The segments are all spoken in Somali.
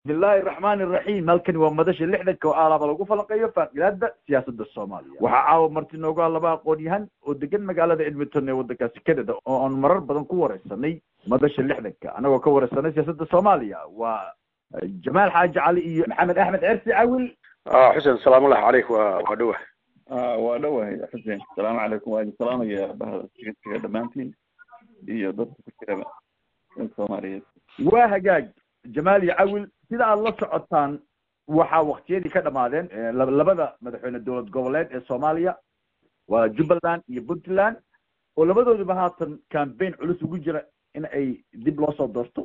bismillahi raxmaani raxiim halkani waa madasha lixdanka oo aalaaba lagu falanqeeyo faaqilaada siyaasadda soomaaliya waxaa caawa marti noogu ah laba aqoon-yahan oo degan magaalada edmonton ee waddankaasi canada oo aan marar badan ku wareysanay madasha lixdanka anagoo ka wareysanay siyaasadda soomaaliya waa jamaal xaaji cali iyo maxamed axmed cersi cawil xuseen salaamullahi caleyk waa waa dhowa waa dhowahay xuseen asalaamu calaykum waa idin salaamaya bahda sigasiga dhammaantiin iyo dadka ku jiraba soomaaliyeed waa hagaag jamaal iyo cawil sida aada la socotaan waxaa waktiyadii ka dhamaadeen labada madaxweyne dowlad goboleed ee soomaaliya waa jubbaland iyo puntland oo labadooduba haatan cambaign culus ugu jira in ay dib loo soo doorto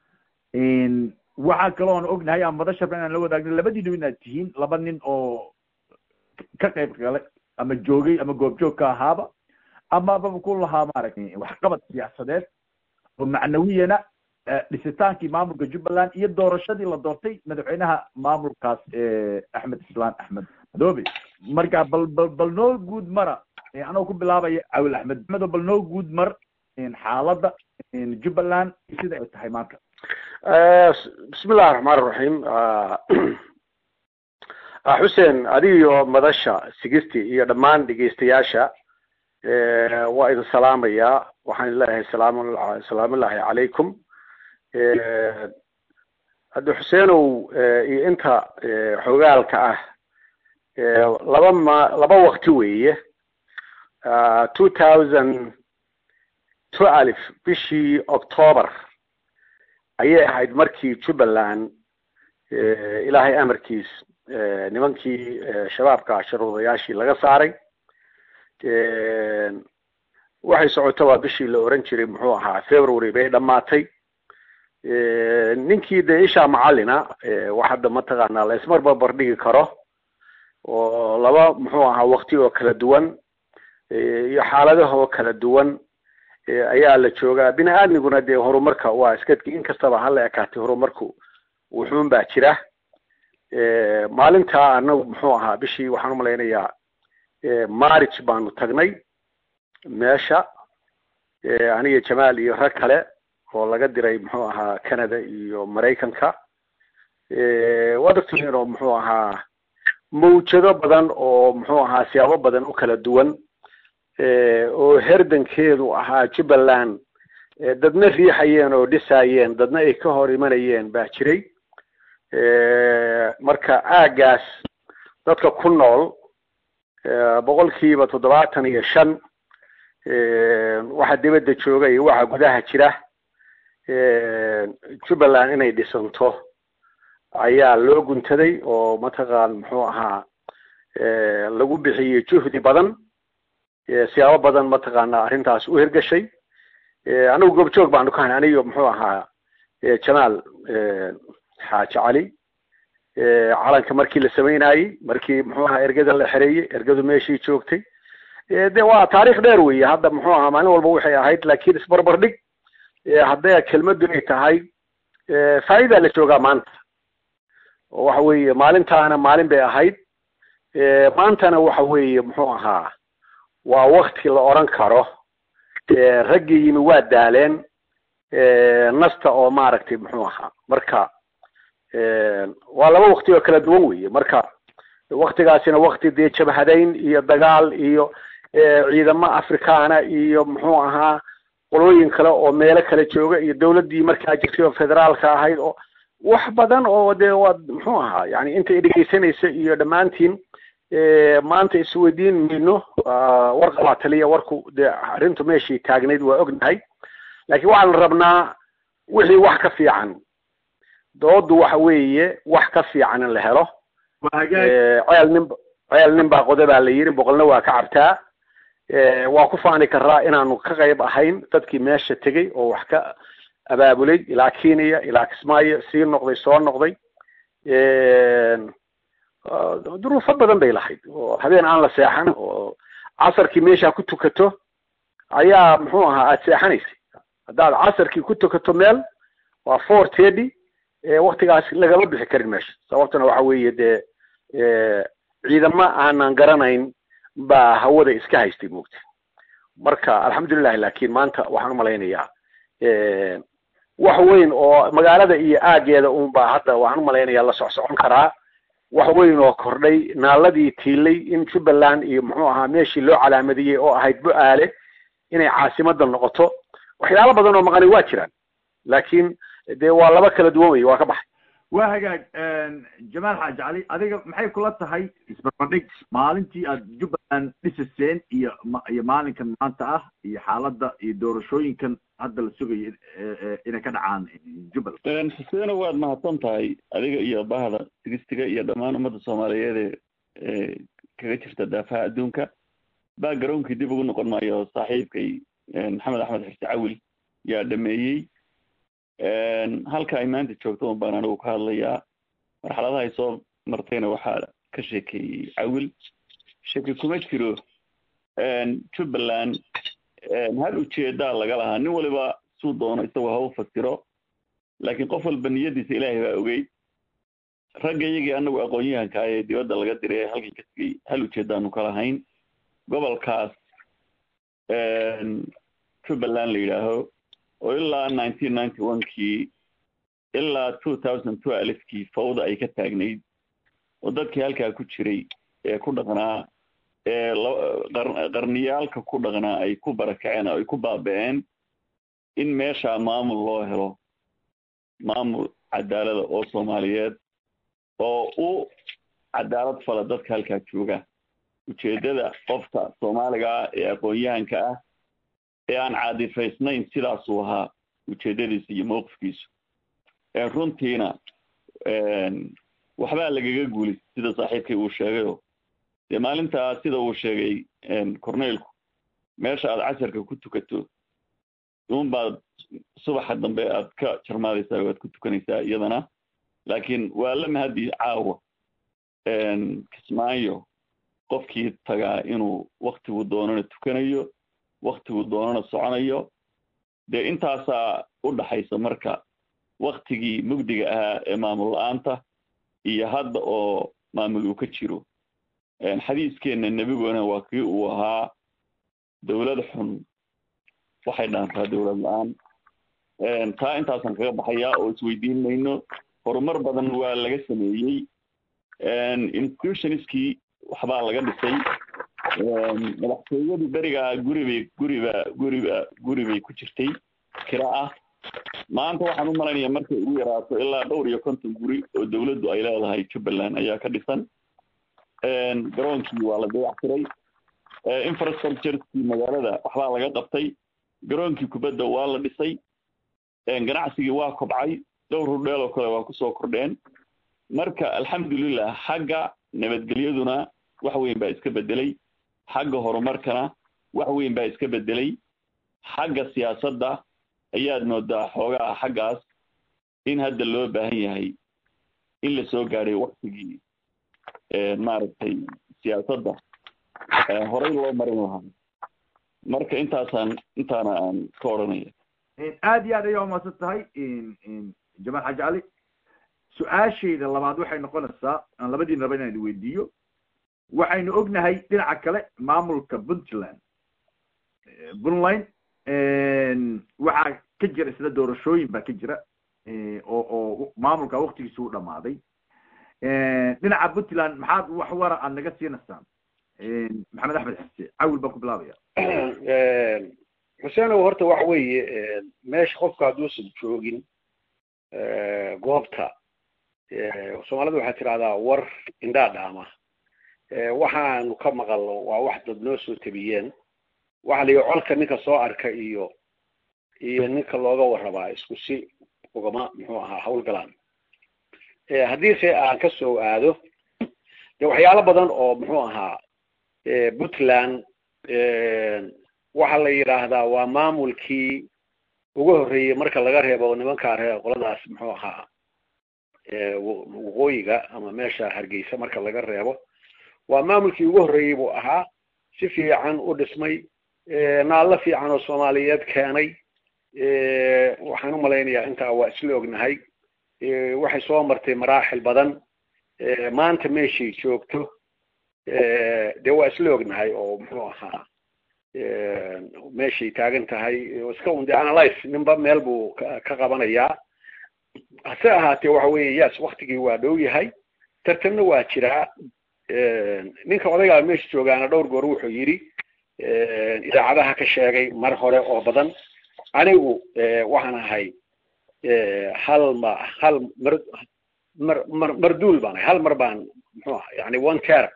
waxaa kaloo aan ognahay aan madasharba inaan la wadaagna labadiinu inaad tihiin laba nin oo ka qayb galay ama joogay ama goobjoog ka ahaaba amababa ku lahaa maaragtay waxqabad siyaasadeed oo macnawiyana dhisitaankii maamulka jubbaland iyo doorashadii la doortay madaxweynaha maamulkaas axmed islaan axmed madoobe marka bal bal bal noo guud mara anoo ku bilaabaya cawil axmed axmedo bal noo guud mar xaaladda jubbaland sida ay tahay maanta bismillahi raxmaan iraxiim xuseen adigiyo madasha sigisti iyo dhammaan dhegeystayaasha waa idin salaamayaa waxaan leeyahay salaam salaamullahi calaykum haddi xuseenow iyo inta xogaalka ah laba ma laba wakti weeye two thousand two alif bishii october ayay ahayd markii jubbaland ilaahay amarkiis nimankii shabaabka sharuudayaashii laga saaray waxay socoto waa bishii la oran jiray muxuu ahaa february bay dhammaatay ninkii dee ishaa macalina wax hadda mataqaanaa la ismarba bardhigi karo oo laba muxuu ahaa wakti oo kala duwan iyo xaaladahoo kala duwan ayaa la joogaa bini aadmiguna dee horumarka waa iskadki inkastaba hala ekaatay horumarku wuxuun baa jira maalintaa anagu muxuu ahaa bishii waxaan umalaynayaa marich baanu tagnay meesha aniga jamaal iyo rag kale oo laga diray muxuu ahaa canada iyo maraykanka waad ogtihiin oo muxuu ahaa mawjado badan oo muxuu ahaa siyaabo badan u kala duwan oo herdankeedu ahaa jubbaland dadna riixayeen oo dhisaayeen dadna ay ka hor imanayeen baa jiray marka aagaas dadka ku nool boqolkiiba toddobaatan iyo shan waxa dibadda jooga iyo waxa gudaha jira jubbaland inay dhisanto ayaa loo guntaday oo mataqaan muxuu ahaa lagu bixiyey juhdi badan siyaabo badan mataqaana arrintaas u hirgashay anigu goobjoog baanu ka hayn anigo muxuu ahaa jamaal xaaji cali calanka markii la samaynayey markii muxuu ahaa ergada la xereeyey ergadu meeshii joogtay de waa taarikh dheer weeye hadda muxuu ahaa maalin walba waxay ahayd laakiin isbarbardhig hadday kelmadu ay tahay faa'idaa la joogaa maanta oo waxa weeye maalintaana maalin bay ahayd maantana waxa weeye muxuu ahaa waa wakti la oran karo raggii yimi waa daaleen nasta oo maaragtay muxuu ahaa marka waa laba wakti oo kala duwan weeye marka waktigaasina wakti dee jabhadayn iyo dagaal iyo ciidamo afrikaana iyo muxuu ahaa qolooyin kale oo meelo kale jooga iyo dawladdii markaa jirtay oo federaalka ahayd oo wax badan oo dee waa muxuu ahaa yani inta dhegeysanaysa iyo dhammaantiin maanta isweydiin mayno warqabaa taliya warku dee arrintu meeshii taagnayd waa ognahay laakiin waxaan rabnaa wixii wax ka fiican doodu waxa weeye wax ka fiican in la helo ceel nin ceel nin baa qoda baa la yiri boqolna waa ka cabtaa waa ku faani karaa inaanu ka qayb ahayn dadkii meesha tegey oo wax ka abaabulay ilaa kenya ilaa kismaayo sii noqday soo noqday duruufo badan bay lahayd oo habeen aan la seexan oo casarkii meesha ku tukato ayaa muxuu ahaa aada seexanaysay haddaad casarkii ku tukato meel waa four teddy waktigaas lagama bixi karin meesha sababtuna waxa weeye dee ciidamo aanan garanayn baa hawada iska haystay moogta marka alxamdulilahi lakin maanta waxaan umalaynayaa wax weyn oo magaalada iyo aageeda unbaa hadda waxaan umalaynaya la socsocon karaa wax weyn oo kordhay naaladii tiilay in jubbaland iyo muxuu ahaa meeshii loo calaamadiyey oo ahayd bu-aale inay caasimada noqoto waxyaalo badan oo maqani waa jiraan laakiin dee waa laba kala duwan wey waa ka baxay waa hagaag jamaal xaaji cali adiga maxay kula tahay isbarbardhig maalintii aad jubbaland dhisaseen iyo iyo maalinkan maanta ah iyo xaaladda iyo doorashooyinkan hadda la sugayo inay ka dhacaan jubbaland xuseeno waad mahadsan tahay adiga iyo bahda sigistiga iyo dhammaan ummadda soomaaliyeed ee kaga jirta daafaha adduunka backgroundkii dib ugu noqon maayo saaxiibkay maxamed axmed xirsi cawil yaa dhameeyey halka ay maanta joogto un baan anigu ka hadlayaa marxaladaha ay soo martayna waxaa ka sheekeeyey cawil shaki kuma jiro jubbaland hal ujeedaa laga lahaa nin waliba suu doono isagoo ha u fasiro laakiin qof walba niyadiisa ilaahay baa ogey ragga iyagii anagu aqoon-yahanka ee dibadda laga diray ee halkan ka tegey hal ujeedaanu ka lahayn gobolkaas jubbaland la yidhaaho oo ilaa nineteen ninety one kii ilaa two thousand two alifkii fawda ay ka taagnayd oo dadkii halkaa ku jiray ee ku dhaqnaa ee qarniyaalka ku dhaqnaa ay ku barakaceen oo ay ku baaba-een in meeshaa maamul loo helo maamul cadaalada oo soomaaliyeed oo u cadaalad fala dadka halkaa jooga ujeeddada qofka soomaaliga ah ee aqoon-yahanka ah ee aan caadifaysnayn sidaasuu ahaa ujeeddadiisa iyo mowqifkiisu runtiina waxbaa lagaga guulay sida saaxiibkay uu sheegayo dee maalintaa sida uu sheegay corneylku meesha aad casharka ku tukato uunbaad subaxa dambe aad ka jarmaadaysaa waad ku tukanaysaa iyadana laakiin waa la mahadi caawa kismaayo qofkii tagaa inuu waktigu doonana tukanayo waktigu doonana soconayo dee intaasaa u dhaxaysa marka waktigii mugdiga ahaa ee maamul la-aanta iyo hadda oo maamul uu ka jiro xadiiskeenna nebiguna waa kii uu ahaa dowlad xun waxay dhaantaa dowlad la-aan taa intaasaan kaga baxayaa oo isweydiin mayno horumar badan waa laga sameeyey institutionskii waxbaa laga dhisay madaxtooyadu berigaa guribay guriba guriba guri bay ku jirtay kira ah maanta waxaan u malaynaya markay ugu yaraato ilaa dhowr iyo konton guri oo dawladdu ay leedahay jubbaland ayaa ka dhisan garoonkii waa la dayactiray infrastructurekii magaalada waxbaa laga qabtay garoonkii kubadda waa la dhisay ganacsigii waa kobcay dhowr hurdheel oo kale waa kusoo kordheen marka alxamdulilah xagga nabadgelyaduna wax weyn baa iska bedelay xagga horumarkana wax weyn baa iska bedelay xagga siyaasadda ayaad moodaa xoogaa xaggaas in hadda loo baahan yahay in la soo gaadhay waktigii maaragtay siyaasadda horey loo marin lahaa marka intaasaan intaana aan ka odhanaya aad iyo aad ayaa umaasan tahay jamaal xaaji cali su-aashayda labaad waxay noqonaysaa aan labadiin raba inaan weydiiyo waxaynu ognahay dhinaca kale maamulka puntland puntland waxaa ka jira isla doorashooyin baa ka jira oo oo maamulka waktigiisa u dhamaaday dhinaca puntland maxaad wax wara aad naga siinaysaan maxamed axmed xise cawil baan ku bilaabaya xuseenow horta waxa weeye meesha qofka hadduusan joogin goobta soomaalida waxay tidhahdaa war indhaa dhaama waxaanu ka maqalno waa wax dad noo soo tabiyeen waxa la yihi colka ninka soo arka iyo iyo ninka looga warrabaa isku si ugama muxuu ahaa hawlgalaan haddiise aan ka soo aado de waxyaalo badan oo muxuu ahaa puntland waxaa la yidhaahdaa waa maamulkii ugu horreeyey marka laga reebo nimankaa reer qoladaas muxuu ahaa waqooyiga ama meesha hargeysa marka laga reebo waa maamulkii ugu horreeyey buu ahaa si fiican u dhismay naallo fiican oo soomaaliyeed keenay waxaan u malaynayaa intaa waa isla ognahay waxay soo martay maraaxil badan maanta meeshay joogto dee waa isla ognahay oo muxuu ahaa meeshay taagan tahay iska un de analyze ninba meel buu ka qabanayaa hase ahaatee waxa weeye yes waktigii waa dhow yahay tartanna waa jiraa ninka odaygaa meesha joogaana dhowr goor wuxuu yidhi idaacadaha ka sheegay mar hore oo badan anigu waxaan ahay hal ma hal mar mar mar marduul baan ahay hal mar baan muxuu aha yani one ter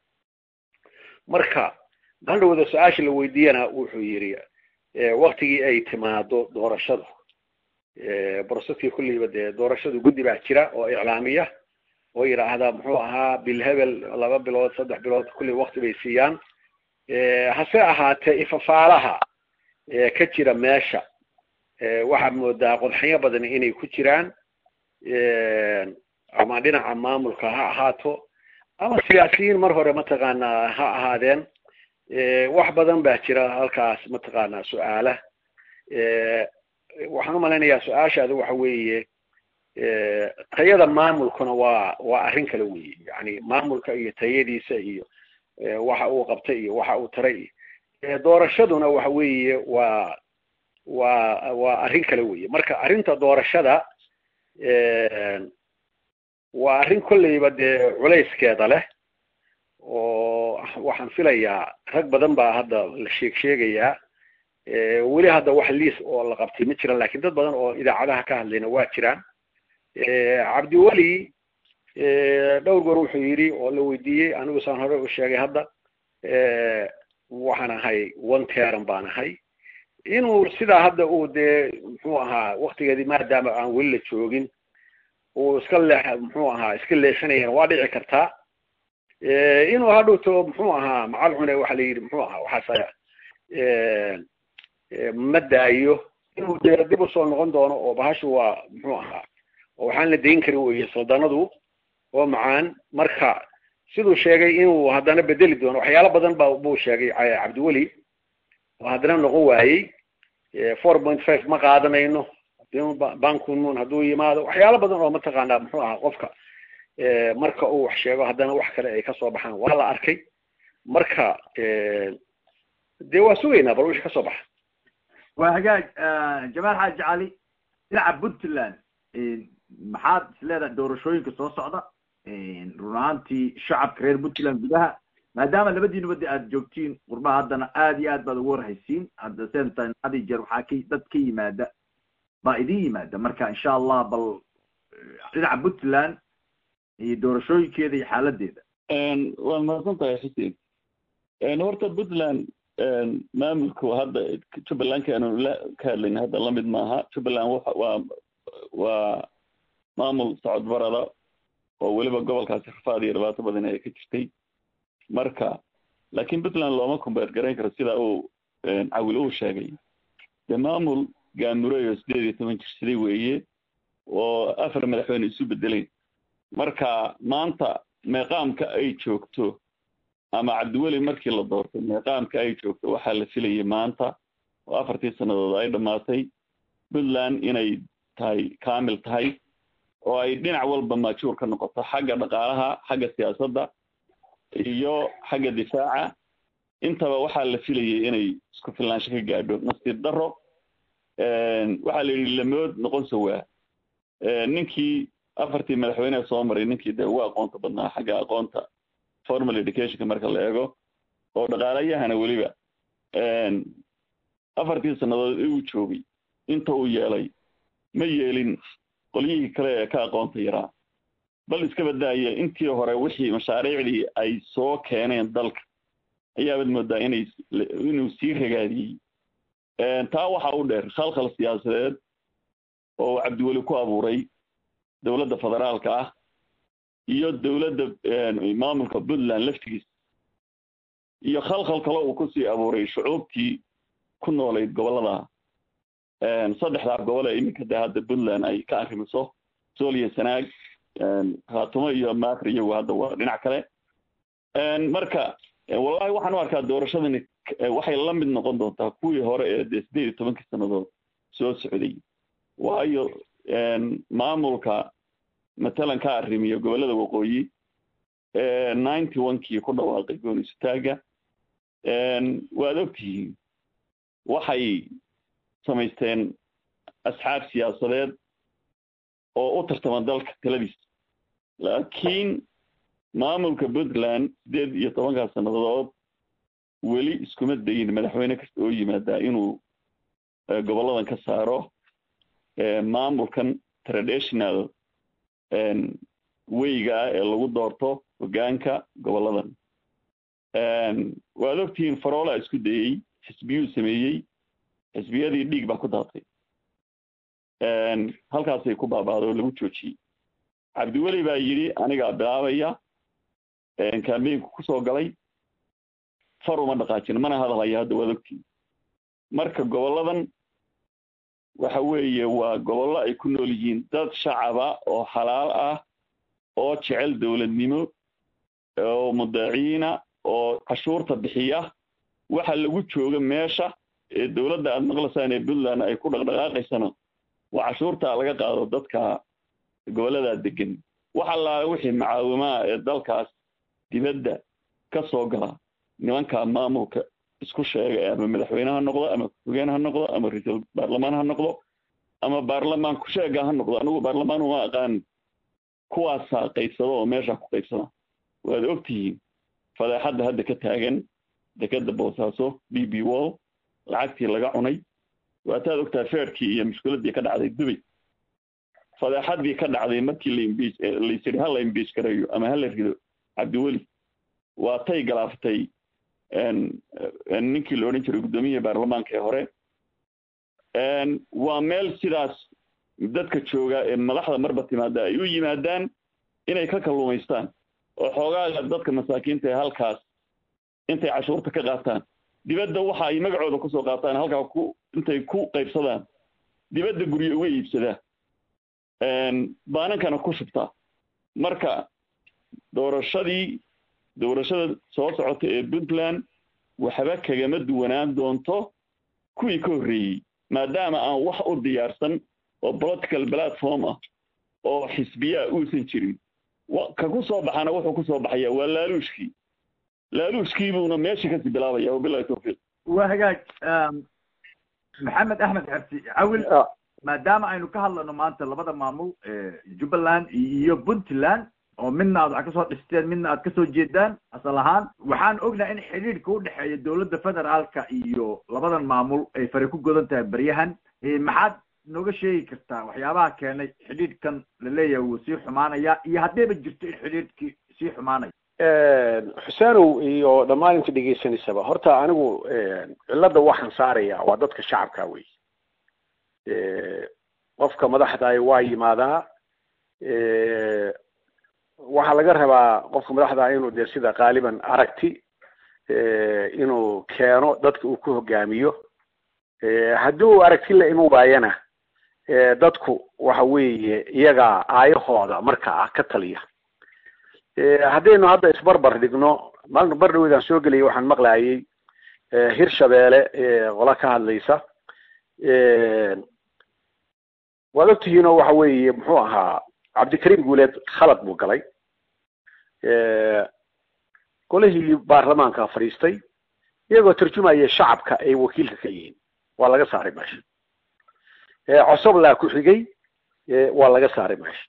marka mandhowda su-aasha la weydiiyana wuxuu yidhi waktigii ay timaado doorashadu broseski kulliiba dee doorashadu guddi baa jira oo iclaamiya oo yidhaahda muxuu ahaa bilhebel laba bilood saddex bilood kulli wakti bay siiyaan hase ahaatee ifafaalaha ka jira meesha waxaad moodaa qodxanyo badan inay ku jiraan ama dhinaca maamulka ha ahaato ama siyaasiyiin mar hore mataqaanaa ha ahaadeen wax badan baa jira halkaas mataqaanaa su-aala waxaan umalaynayaa su-aashaada waxa weeye tayada maamulkuna waa waa arrin kale weeye yani maamulka iyo tayadiisa iyo waxa uu qabtay iyo waxa uu taray iyo doorashaduna waxa weeye waa waa waa arrin kale weeye marka arrinta doorashada waa arrin kolleyba dee culayskeeda leh oo waxaan filayaa rag badan baa hadda la sheeg sheegayaa weli hadda wax liis oo la qabtay ma jiran lakin dad badan oo idaacadaha ka hadlayna waa jiraan cabdiweli dhowr goor wuxuu yidhi oo la weydiiyey anigu saan hore u sheegay hadda waxaan ahay one teran baan ahay inuu sidaa hadda uu dee muxuu ahaa waktigeedii maadaama aan weli la joogin uu iska leex muxuu ahaa iska leexinayana waa dhici kartaa inuu hadhowto muxuu ahaa macal cune waxa la yidhi muxuu ahaa waxaas ma daayo inuu dee dib usoo noqon doono oo bahashu waa muxuu ahaa oo waxaan la dayn karin weye saldanadu oo macaan marka siduu sheegay inuu haddana bedeli doono waxyaalo badan ba buu sheegay cabdiweli oo haddana noqon waayey four point five ma qaadanayno bankunmun hadduu yimaado waxyaalo badan oo mataqaanaa muxuu ahaa qofka marka uu wax sheego haddana wax kale ay kasoo baxaan waa la arkay marka dee waa sugaynaa bal wixii kasoo baxa waa hagaag jamaal xaaji cali dhinaca puntland maxaad isleedahay doorashooyinka soo socda run ahaantii shacabka reer puntland gudaha maadaama labadiinuba de aad joogtiin qurbaha haddana aad iyo aad baad ugu warhaysiin hadda same time had iyo jeer waxaa ka dad ka yimaada baa idin yimaada marka insha allah bal dhinaca puntland iyo doorashooyinkeeda iyo xaaladeeda waad mahadsan tahay xuseen horta puntland maamulku hadda jubbalandka aanu la ka hadlayna hadda lamid maaha jubbaland wa waa waa maamul socod barada oo weliba gobolkaasi rafaad iyo dhibaato badan ay ka jirtay marka laakiin puntland looma kumbeer garayn karo sida uu cawil uu sheegay dee maamul gaamureyo sideed iyo toban jirsaday weeye oo afar madaxweyne isu bedeleen marka maanta meeqaamka ay joogto ama cabdiweli markii la doortay meeqaamka ay joogto waxaa la filayay maanta oo afartii sannadood ay dhammaatay puntland inay tahay kamil tahay oo ay dhinac walba maajuur ka noqoto xagga dhaqaalaha xagga siyaasadda iyo xagga difaaca intaba waxaa la filayay inay isku filnaansho ka gaadho nasiib daro waxaa la yidhi lamood noqon sowaa ninkii afartii madaxweyneha soo maray ninkii dee ugu aqoonta badnaa xagga aqoonta formal educationka marka la eego oo dhaqaalayahana weliba afartii sannadood uu joogay inta uu yeelay ma yeelin qolyihii kale ee ka aqoonta yaraa bal iska badaaya intii hore wixii mashaariicdii ay soo keeneen dalka ayaabaad moodaa inay inuu sii ragaadiyey taa waxa u dheer khalkhal siyaasadeed oo cabdiweli ku abuuray dowladda federaalka ah iyo dowladda maamulka puntland laftigiisa iyo khalkhal kale uu kusii abuuray shucuubtii ku noolayd gobollada saddexdaa gobol ee iminka de hadda puntland ay ka arrimiso sooliya sanaag khaatumo iyo maakr iyagu hadda waa dhinac kale marka wallahi waxaan u arkaa doorashadani waxay la mid noqon doontaa kuwii hore ee dee sideed iyo tobankii sannadood soo socday waayo maamulka matalan ka arrimiyo gobollada waqooyi ninety one kii ku dhawaaqay goonisutaaga waad ogtihiin waxay samaysteen asxaab siyaasadeed oo u tartama dalka taladiisa laakiin maamulka puntland sideed iyo tobankaa sannadood weli iskuma dayin madaxweyne kasta oo yimaadaa inuu gobolladan ka saaro maamulkan traditional weyga ah ee lagu doorto hoggaanka gobolladan waad ogtihiin faroola isku dayey xisbiyuu sameeyey xisbiyadii dhiig baa ku daatay halkaasay ku baabaaday oo lagu joojiyey cabdiweli baa yidhi anigaa bilaabaya kambeynku kusoo galay far uma dhaqaajin mana hadalaya hadda waad ogtihiin marka gobolladan waxa weeye waa gobollo ay ku nool yihiin dad shacaba oo xalaal ah oo jecel dowladnimo oo mudaciina oo cashuurta bixiya waxa lagu jooga meesha ee dowladda aada maqlaysaan ee puntland ay ku dhaqdhaqaaqaysana waa cashuurta laga qaado dadka gobolladaa degan wax allaale wixii macaawimaha ee dalkaas dibadda ka soo gala nimanka maamulka isku sheega ama madaxweyne ha noqdo ama ku-xigeen ha noqdo ama ra-iisul baarlamaan ha noqdo ama baarlamaan ku-sheega ha noqdo anigu baarlamaan uma aqaan kuwaasaa qaybsada oo meesha ku qaybsada waad ogtihiin fadeexadda hadda ka taagan dekeda boosaaso b b wall lacagtii laga cunay waataad ogtaa feerkii iyo mushkiladii ka dhacday dubay fadeexadii ka dhacday markii laimbiij laysiri ha la imbiij gareeyo ama hala rido cabdiweli waa tay galaaftay ninkii la odhan jiray guddoomiyaha baarlamaanka ee hore waa meel sidaas dadka jooga ee madaxda marba timaada ay u yimaadaan inay ka kalluumaystaan oo xoogaaga dadka masaakiinta ee halkaas intay cashuurta ka qaataan dibadda waxa ay magacooda kusoo qaataan halkaa ku intay ku qaybsadaan dibadda guryo uga iibsadaa baanankana ku shubtaa marka doorashadii doorashada soo socota ee puntland waxba kagama duwanaan doonto kuwii ka horreeyey maadaama aan wax u diyaarsan oo political platform ah oo xisbiyaa uusan jirin ka ku soo baxana wuxuu ku soo baxaya waa laaluushkii laaluushkii buuna meeshii kasii bilaabaya wabilahi tawfiiq waa hagaag maxamed axmed xersi cawil maadaama aynu ka hadlayno maanta labada maamul jubbaland iyo puntland oo midna aad wax kasoo dhisteen midna aad kasoo jeedaan asal ahaan waxaan ognahay in xidhiidhka u dhexeeya dowladda federaalka iyo labadan maamul ay fari ku godan tahay beryahan maxaad nooga sheegi kartaa waxyaabaha keenay xidhiidhkan la leeyahay wuu sii xumaanaya iyo haddayba jirto in xidhiidhkii sii xumaanaya xuseenow iyo dhammaan inta dhegaysanaysaba horta anigu cilladda waxaan saaraya waa dadka shacabka wey qofka madaxdaay waa yimaadaa waxaa laga rabaa qofka madaxdaa inuu dee sida qaaliban aragti inuu keeno dadka uu ku hogaamiyo haddii uu aragti la iman waayana dadku waxa weeye iyagaa aayahooda markaa ka taliya haddaynu hadda isbarbar dhigno maalin bar dhaweydaan soo gelaya waxaan maqlayay hirshabeele qola ka hadlaysa waad ogtihiinoo waxa weeye muxuu ahaa cabdikariim guuleed khalad buu galay golihii baarlamaanka fadhiistay iyagoo tarjumaya shacabka ay wakiilka ka yihiin waa laga saaray meesha cosoblaa ku xigay waa laga saaray meesha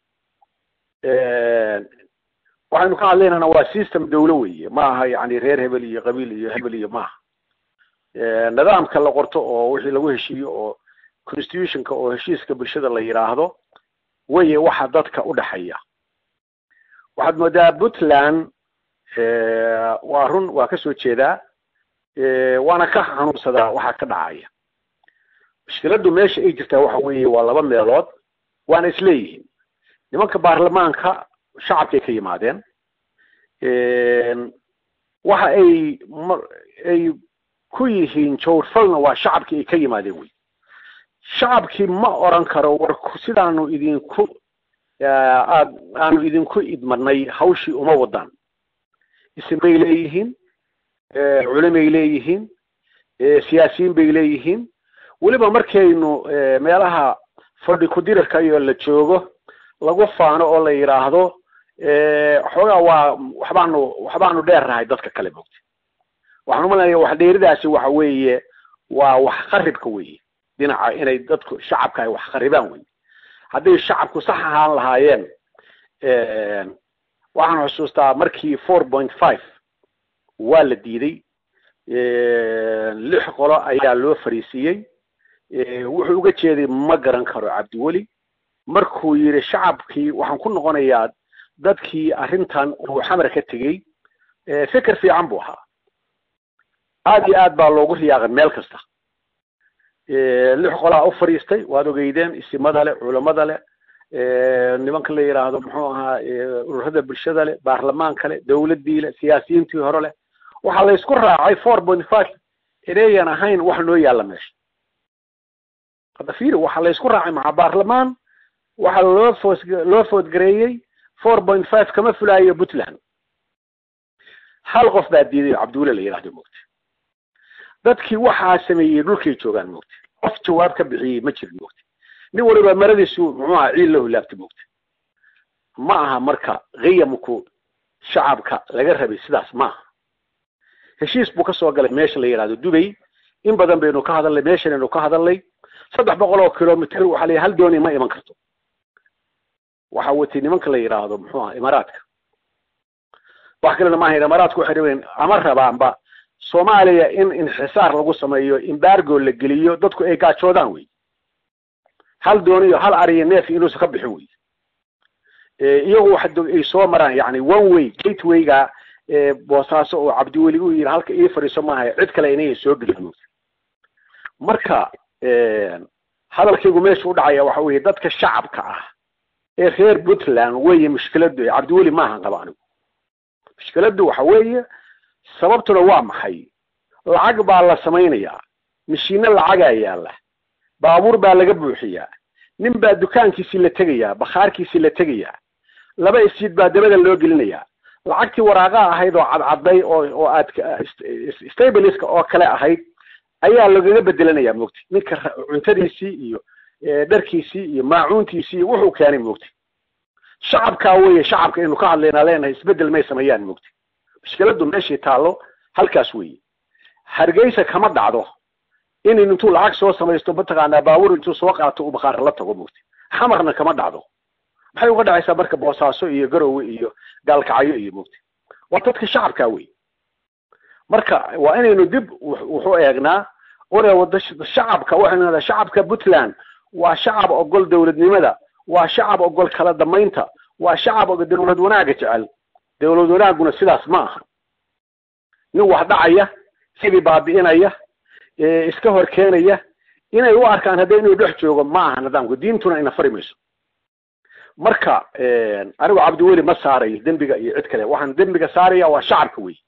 waxaynu ka hadlaynana waa system dawlo weeye ma aha yani reer hebel iyo qabiil iyo hebel iyo maaha nidaamka la qorto oo wixii lagu heshiiyo oo constitutionka oo heshiiska bulshada la yidhaahdo weye waxa dadka u dhexeeya waxaad moodaa puntland waa run waa kasoo jeedaa waana ka xanuunsadaa waxa ka dhacaya mushkiladdu meesha ay jirtaa waxa weeye waa laba meelood waana isleeyihiin nimanka baarlamaanka shacabkay ka yimaadeen waxa ay ay ku yihiin jawrfalna waa shacabkii ay ka yimaadeen wey shacabkii ma oran karo war sidaanu idinku aad aanu idinku idmanay hawshii uma wadaan isimay leeyihiin culimay leeyihiin siyaasiyiin bay leeyihiin weliba markaynu meelaha fadhi kudirarka iyo la joogo lagu faano oo la yidhaahdo xoogaa waa waxbaanu waxbaanu dheernahay dadka kale mogta waxaan umalanaya wax dheeridaasi waxa weeye waa wax qaribka weeye dhinaca inay dadku shacabka ay wax qaribaan weye hadday shacabku sax ahaan lahaayeen waxaan xusuustaa markii four point five waa la diiday lix qolo ayaa loo fariisiiyey wuxuu uga jeeday ma garan karo cabdiweli markuu yidhi shacabkii waxaan ku noqonayaa dadkii arrintan uu xamar ka tegey fikir fiican buu ahaa aad iyo aad baa loogu riyaaqay meel kasta lix qolaa u fadhiistay waad ogeydeen isimada leh culamada leh nimanka la yidhaahdo muxuu ahaa ururada bulshada leh baarlamaanka leh dawladdii leh siyaasiyiintii hore leh waxaa la isku raacay four point five inayan ahayn wax noo yaalla meesha hadda fiiri waxaa la isku raacay maca baarlamaan waxaa loo foos loo foodgareeyey four point five kama fulaayo puntland hal qof baa diiday oo cabdiwule la yidhahdo moogta dadkii waxaa sameeyey dhulkay joogaan moogta qof jawaab ka bixiyey ma jirin moogta nin waliba maradiisu muxuu ahaa ciil la hulaabta moogta ma aha marka qiyamku shacabka laga rabay sidaas ma aha heshiis buu kasoo galay meesha la yidhahdo dubay in badan baynu ka hadalnay meeshanaynu ka hadalnay saddex boqol oo kilomitr waxaa la hal dooni ma iman karto waxa watay nimanka la yidhaahdo muxuu aha imaaraadka wax kalena maaha imaaraadku waxay rabeen ama rabaanba soomaaliya in inxisaar lagu sameeyo embargo la geliyo dadku ay gaajoodaan wey hal dooniyo hal ariyo neef inuusan ka bixin wey iyagu waxa ay soo maraan yani one way gatewayga boosaaso oo cabdiweli u yidhi halka ii fadhiiso maaha cid kale inay soo gelin marka hadalkaygu meesha u dhacaya waxa weeye dadka shacabka ah ee reer puntland weeye mushkiladu cabdiweli maahan qaba anigu mushkiladdu waxa weeye sababtuna waa maxay lacag baa la samaynayaa mishiino lacagaa yaalla baabuur baa laga buuxiyaa nin baa dukaankiisii la tegayaa bakhaarkiisii la tegayaa laba isjiid baa dabada loo gelinayaa lacagtii waraaqaa ahayd oo cadcadday oo oo aad stabiliska oo kale ahayd ayaa lagaga bedelanaya moogti ninka cuntadiisii iyo dharkiisii iyo maacuuntiisii iyo wuxuu keenay moogti shacabkaa weeye shacabka aynu ka hadlaynaa leenahay isbedel may sameeyaan moogti mushkiladdu meeshii taallo halkaas weeye hargeysa kama dhacdo in intuu lacag soo samaysto mataqaanaa baabuur intuu soo qaato uu bakhaar la tago moogti xamarna kama dhacdo maxay uga dhacaysaa marka boosaaso iyo garowe iyo gaalkacyo iyo moogti waa dadka shacabkaa weeye marka waa inaynu dib wuxu eegnaa ore wada shacabka waxaynu nadaa shacabka puntland waa shacab ogol dowladnimada waa shacab ogol kala damaynta waa shacab og dowlad wanaaga jecel dowlad wanaaguna sidaas ma aha nin wax dhacaya sidii baabi'inaya iska hor keenaya inay u arkaan hadda inuu dhex joogo ma aha nidaamku diintuna ina fari mayso marka anigu cabdiweli ma saarayo dembiga iyo cid kale waxaan dembiga saaraya waa shacabka wey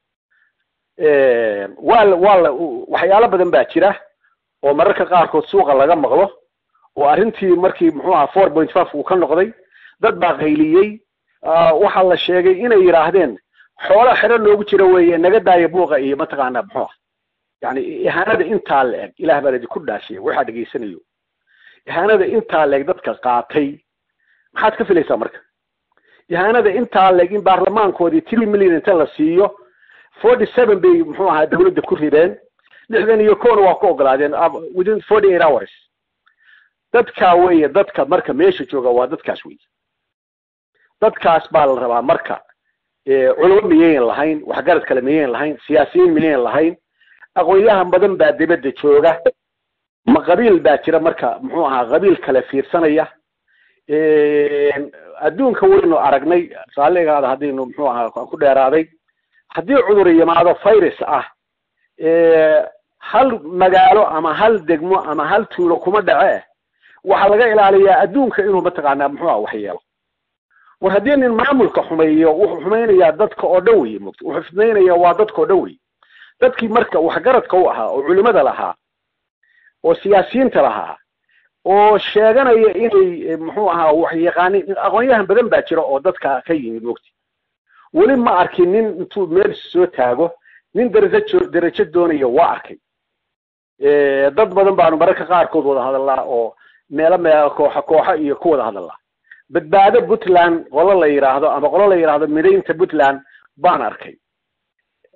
waa waa la waxyaalo badan baa jira oo mararka qaarkood suuqa laga maqlo oo arrintii markii muxuu aha four point five uu ka noqday dad baa qayliyey waxaa la sheegay inay yidhaahdeen xoola xero loogu jiro weeye naga daaya buuqa iyo mataqaanaa muxuu ah yani ihaanada intaa la eg ilaah baan idinku dhaashiya waxaa dhegaysanayo ihaanada intaa la eg dadka qaatay maxaad ka filaysaa marka ihaanada intaa la eg in baarlamaankoodii three million inta la siiyo forty seven bay muxuu ahaa dawladda ku rideen lixdan iyo kowna waa ku ogolaadeen within forty eight hours dadkaa weeye dadka marka meesha jooga waa dadkaas weeye dadkaas baa la rabaa marka culamo miyayn lahayn waxgarad kale miyayn lahayn siyaasiyiin miyayn lahayn aqoonyahan badan baa dibadda jooga ma qabiil baa jira marka muxuu ahaa qabiil kale fiirsanaya adduunka waynu aragnay raalligaada haddaynu muxuu ahaa ku dheeraaday haddii cudur yimaado virus ah hal magaalo ama hal degmo ama hal tuulo kuma dhace waxaa laga ilaaliyaa adduunka inuu mataqaanaa muxuu ah waxyeelo war haddii nin maamulka xumeeyo wuxuu xumaynayaa dadka oo dhan wey mugta wuxuu fidnaynaya waa dadka oo dhan wey dadkii marka waxgaradka u ahaa oo culimada lahaa oo siyaasiyiinta lahaa oo sheeganaya inay muxuu ahaa waxyaqaanin aqoonyahan badan baa jira oo dadka ka yimid mugti weli ma arkin nin intuu meel soo taago nin darajo darajo doonaya waa arkay dad badan baanu mararka qaarkood wada hadalnaa oo meelo meelo kooxa kooxa iyo ku wada hadalnaa badbaado puntland qolo la yidhaahdo ama qolo la yidhaahdo midaynta puntland baan arkay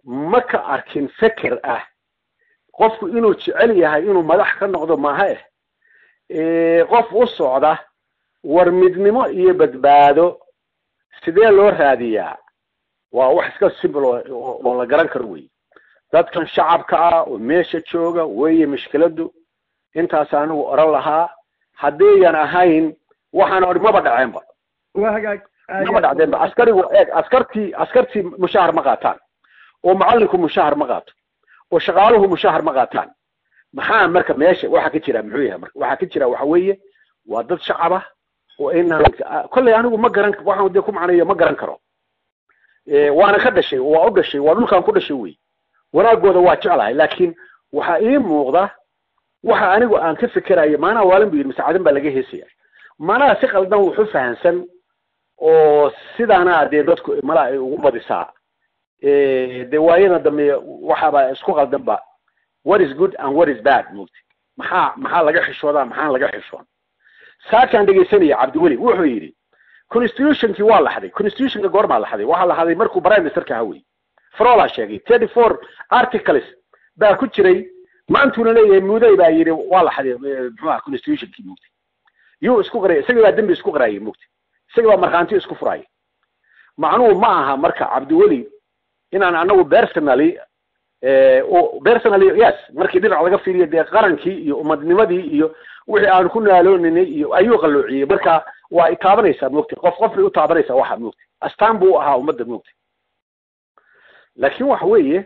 ma ka arkin feker ah qofku inuu jecel yahay inuu madax ka noqdo maaha eh qof u socda war midnimo iyo badbaado sidee loo raadiyaa waa wax iska simple oo la garan karo wey dadkan shacabka ah oo meesha jooga weeye mushkiladu intaas anigu oran lahaa haddayan ahayn waxaan odhi maba dhaceenba maba dhacdeenba askarigu eeg askartii askartii mushahar ma qaataan oo macallinku mushahar ma qaato oo shaqaaluhu mushahar ma qaataan maxaa marka meesha waxa ka jira muxuu yahay marka waxa ka jira waxa weeye waa dad shacab ah oo inaan kolley anigu ma garan waxaan dee ku macnayo ma garan karo waana ka dhashay waa u dhashay waa dhulkaan ku dhashay wey wanaagooda waa jeclahay laakiin waxaa ii muuqda waxa anigu aan ka fikerayo maanaha waalin bu yidhi masaacadan baa laga heesaya maanaha si qaldan wuxu fahansan oo sidaana dee dadku mala ay ugu badisaa dee waayada dambe waxaaba isku qaldan ba what is good and what is bad mugti maxaa maxaa laga xishoodaa maxaan laga xishoon saakaan dhegaysanaya cabdiweli wuxuu yidhi constitutionkii waa laxday constitutionka goormaa laxday waxaa laxday markuu prime ministerka ahaa wey frola sheegay thirty four articles baa ku jiray maantuuna leeyahay muday baa yidhi waa laxday muxuu aha constitutionkii mugti yuu isku qaraya isagii baa dembi isku qarayay mugti isagii baa markhaanti isku furaya macnuhu ma aha marka cabdiweli inaan anagu personally personally yes markii dhinac laga fiiriyo dee qarankii iyo umadnimadii iyo wixii aan ku naalooninay iyo ayuu qalloociyey marka waa itaabanaysaa mogti qof qof bay u taabanaysaa waxa mogti astaan buu ahaa ummadda mogti laakin waxa weeye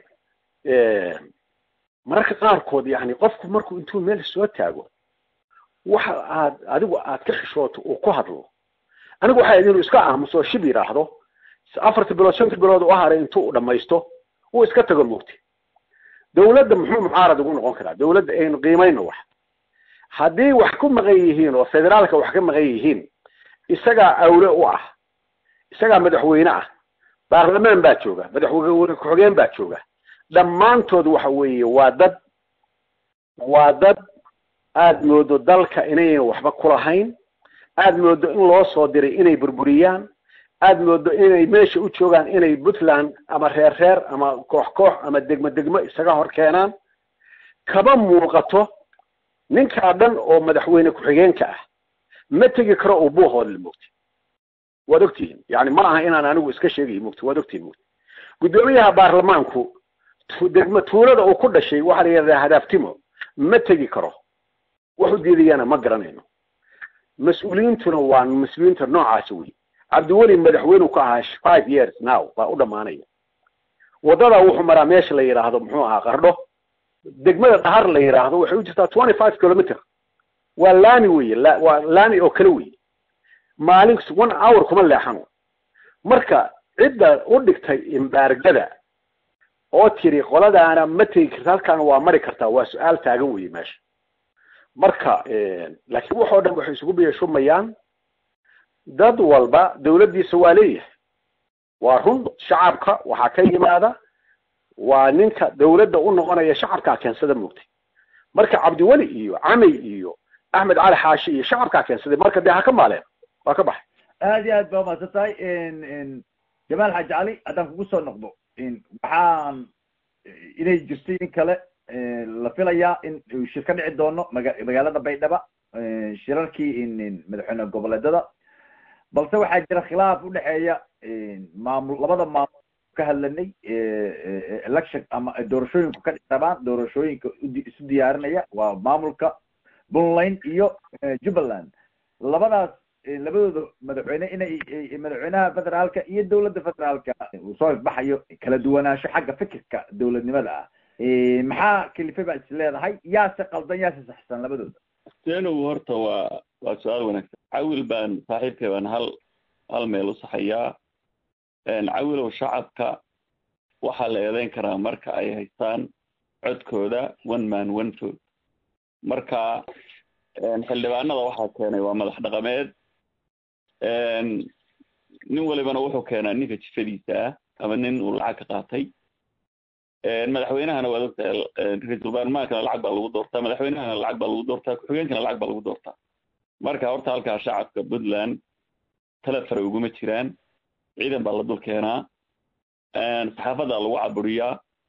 mararka qaarkood yani qofku markuu intuu meel soo taago waxa aad adigu aad ka xishooto uu ku hadlo anigu waxay inuu iska aamuso shib yidhaahdo afarta bilood shanta bilood u haray intuu u dhamaysto uu iska tago mogti dawladda muxuu mucaarad ugu noqon karaa dawladda aynu qiimayno wax haddii wax ku maqan yihiin oo federaalka wax ka maqan yihiin isagaa awle u ah isagaa madaxweyne ah baarlamaan baa jooga madaxweyne ku-xigeen baa jooga dhammaantood waxa weeye waa dad waa dad aad moodo dalka inaynan waxba kulahayn aad moodo in loo soo diray inay burburiyaan aad moodo inay meesha u joogaan inay puntland ama reer reer ama koox koox ama degmo degmo isaga hor keenaan kaba muuqato ninkaa dhan oo madaxweyne ku-xigeenka ah ma tegi karo uu buuhoodle mogti waad ogtihiin yani ma aha inaan anigu iska sheegayo mogti waad ogtihiin mogti guddoomiyaha baarlamaanku degmo tuulada uu ku dhashay waxaa la yidhahdaa hadaaftimo ma tegi karo wax u diidayana ma garanayno mas-uuliyiintuna waa mas-uuliyiinta noocaasi wey cabdiweli madaxweynu ka ahaa five years now baa u dhamaanaya waddadaa wuxuu maraa meesha la yidhaahdo muxuu ahaa qardho degmada dhahar la yidhaahdo waxay u jirtaa twenty five kilometer waa laami weye waa laami oo kale weye maalin one hour kuma leexano marka cidda u dhigtay imbaargada oo tiri qoladaana ma tegi karta halkaana waa mari kartaa waa su-aal taagan weye meesha marka laakiin waxoo dhan waxay isugu biyashumayaan dad walba dawladdiisa waa leeyahay waa run shacabka waxaa ka yimaada waa ninka dawladda u noqonaya shacabkaa keensada moogtay marka cabdiweli iyo camey iyo axmed cali xaashi iyo shacabkaa keensaday marka dee ha ka maaleen waa ka baxay aad iyo aad baa umahadsan tahay jamaal xaaji cali haddaan kugu soo noqdo waxaan inay jirtay in kale la filayaa in shir ka dhici doono maga magaalada baydhaba shirarkii madaxweyne goboleedada balse waxaa jira khilaaf udhexeeya maamul labada maamul ka hadlanay election ama doorashooyinku ka dhicrabaan doorashooyinka isu diyaarinaya waa maamulka puntland iyo jubbaland labadaas labadooda madaxweyne inay madaxweynaha federaalka iyo dawladda federaalka uu soo ifbaxayo kala duwanaansho xagga fikirka dawladnimada ah maxaa kelife baa is leedahay yaase qaldan yaase saxsan labadooda seenow horta waa waa su-aal wanaagsan cawil baan saaxiibkay baan hal hal meel u saxayaa cawilow shacabka waxaa la eedeyn karaa marka ay haystaan codkooda one man one vote marka xildhibaanada waxaa keenay waa madax dhaqameed nin walibana wuxuu keenaa ninka jifadiisa ah ama nin uu lacag ka qaatay madaxweynahana waad ogtahay ra-iisul baarlamaankana lacag baa lagu doortaa madaxweynahana lacag baa lagu doortaa ku-xigeenkana lacag baa lagu doortaa marka horta halkaa shacabka puntland tala fare uguma jiraan ciidan baa la dul keenaa saxaafadaa lagu caburiyaa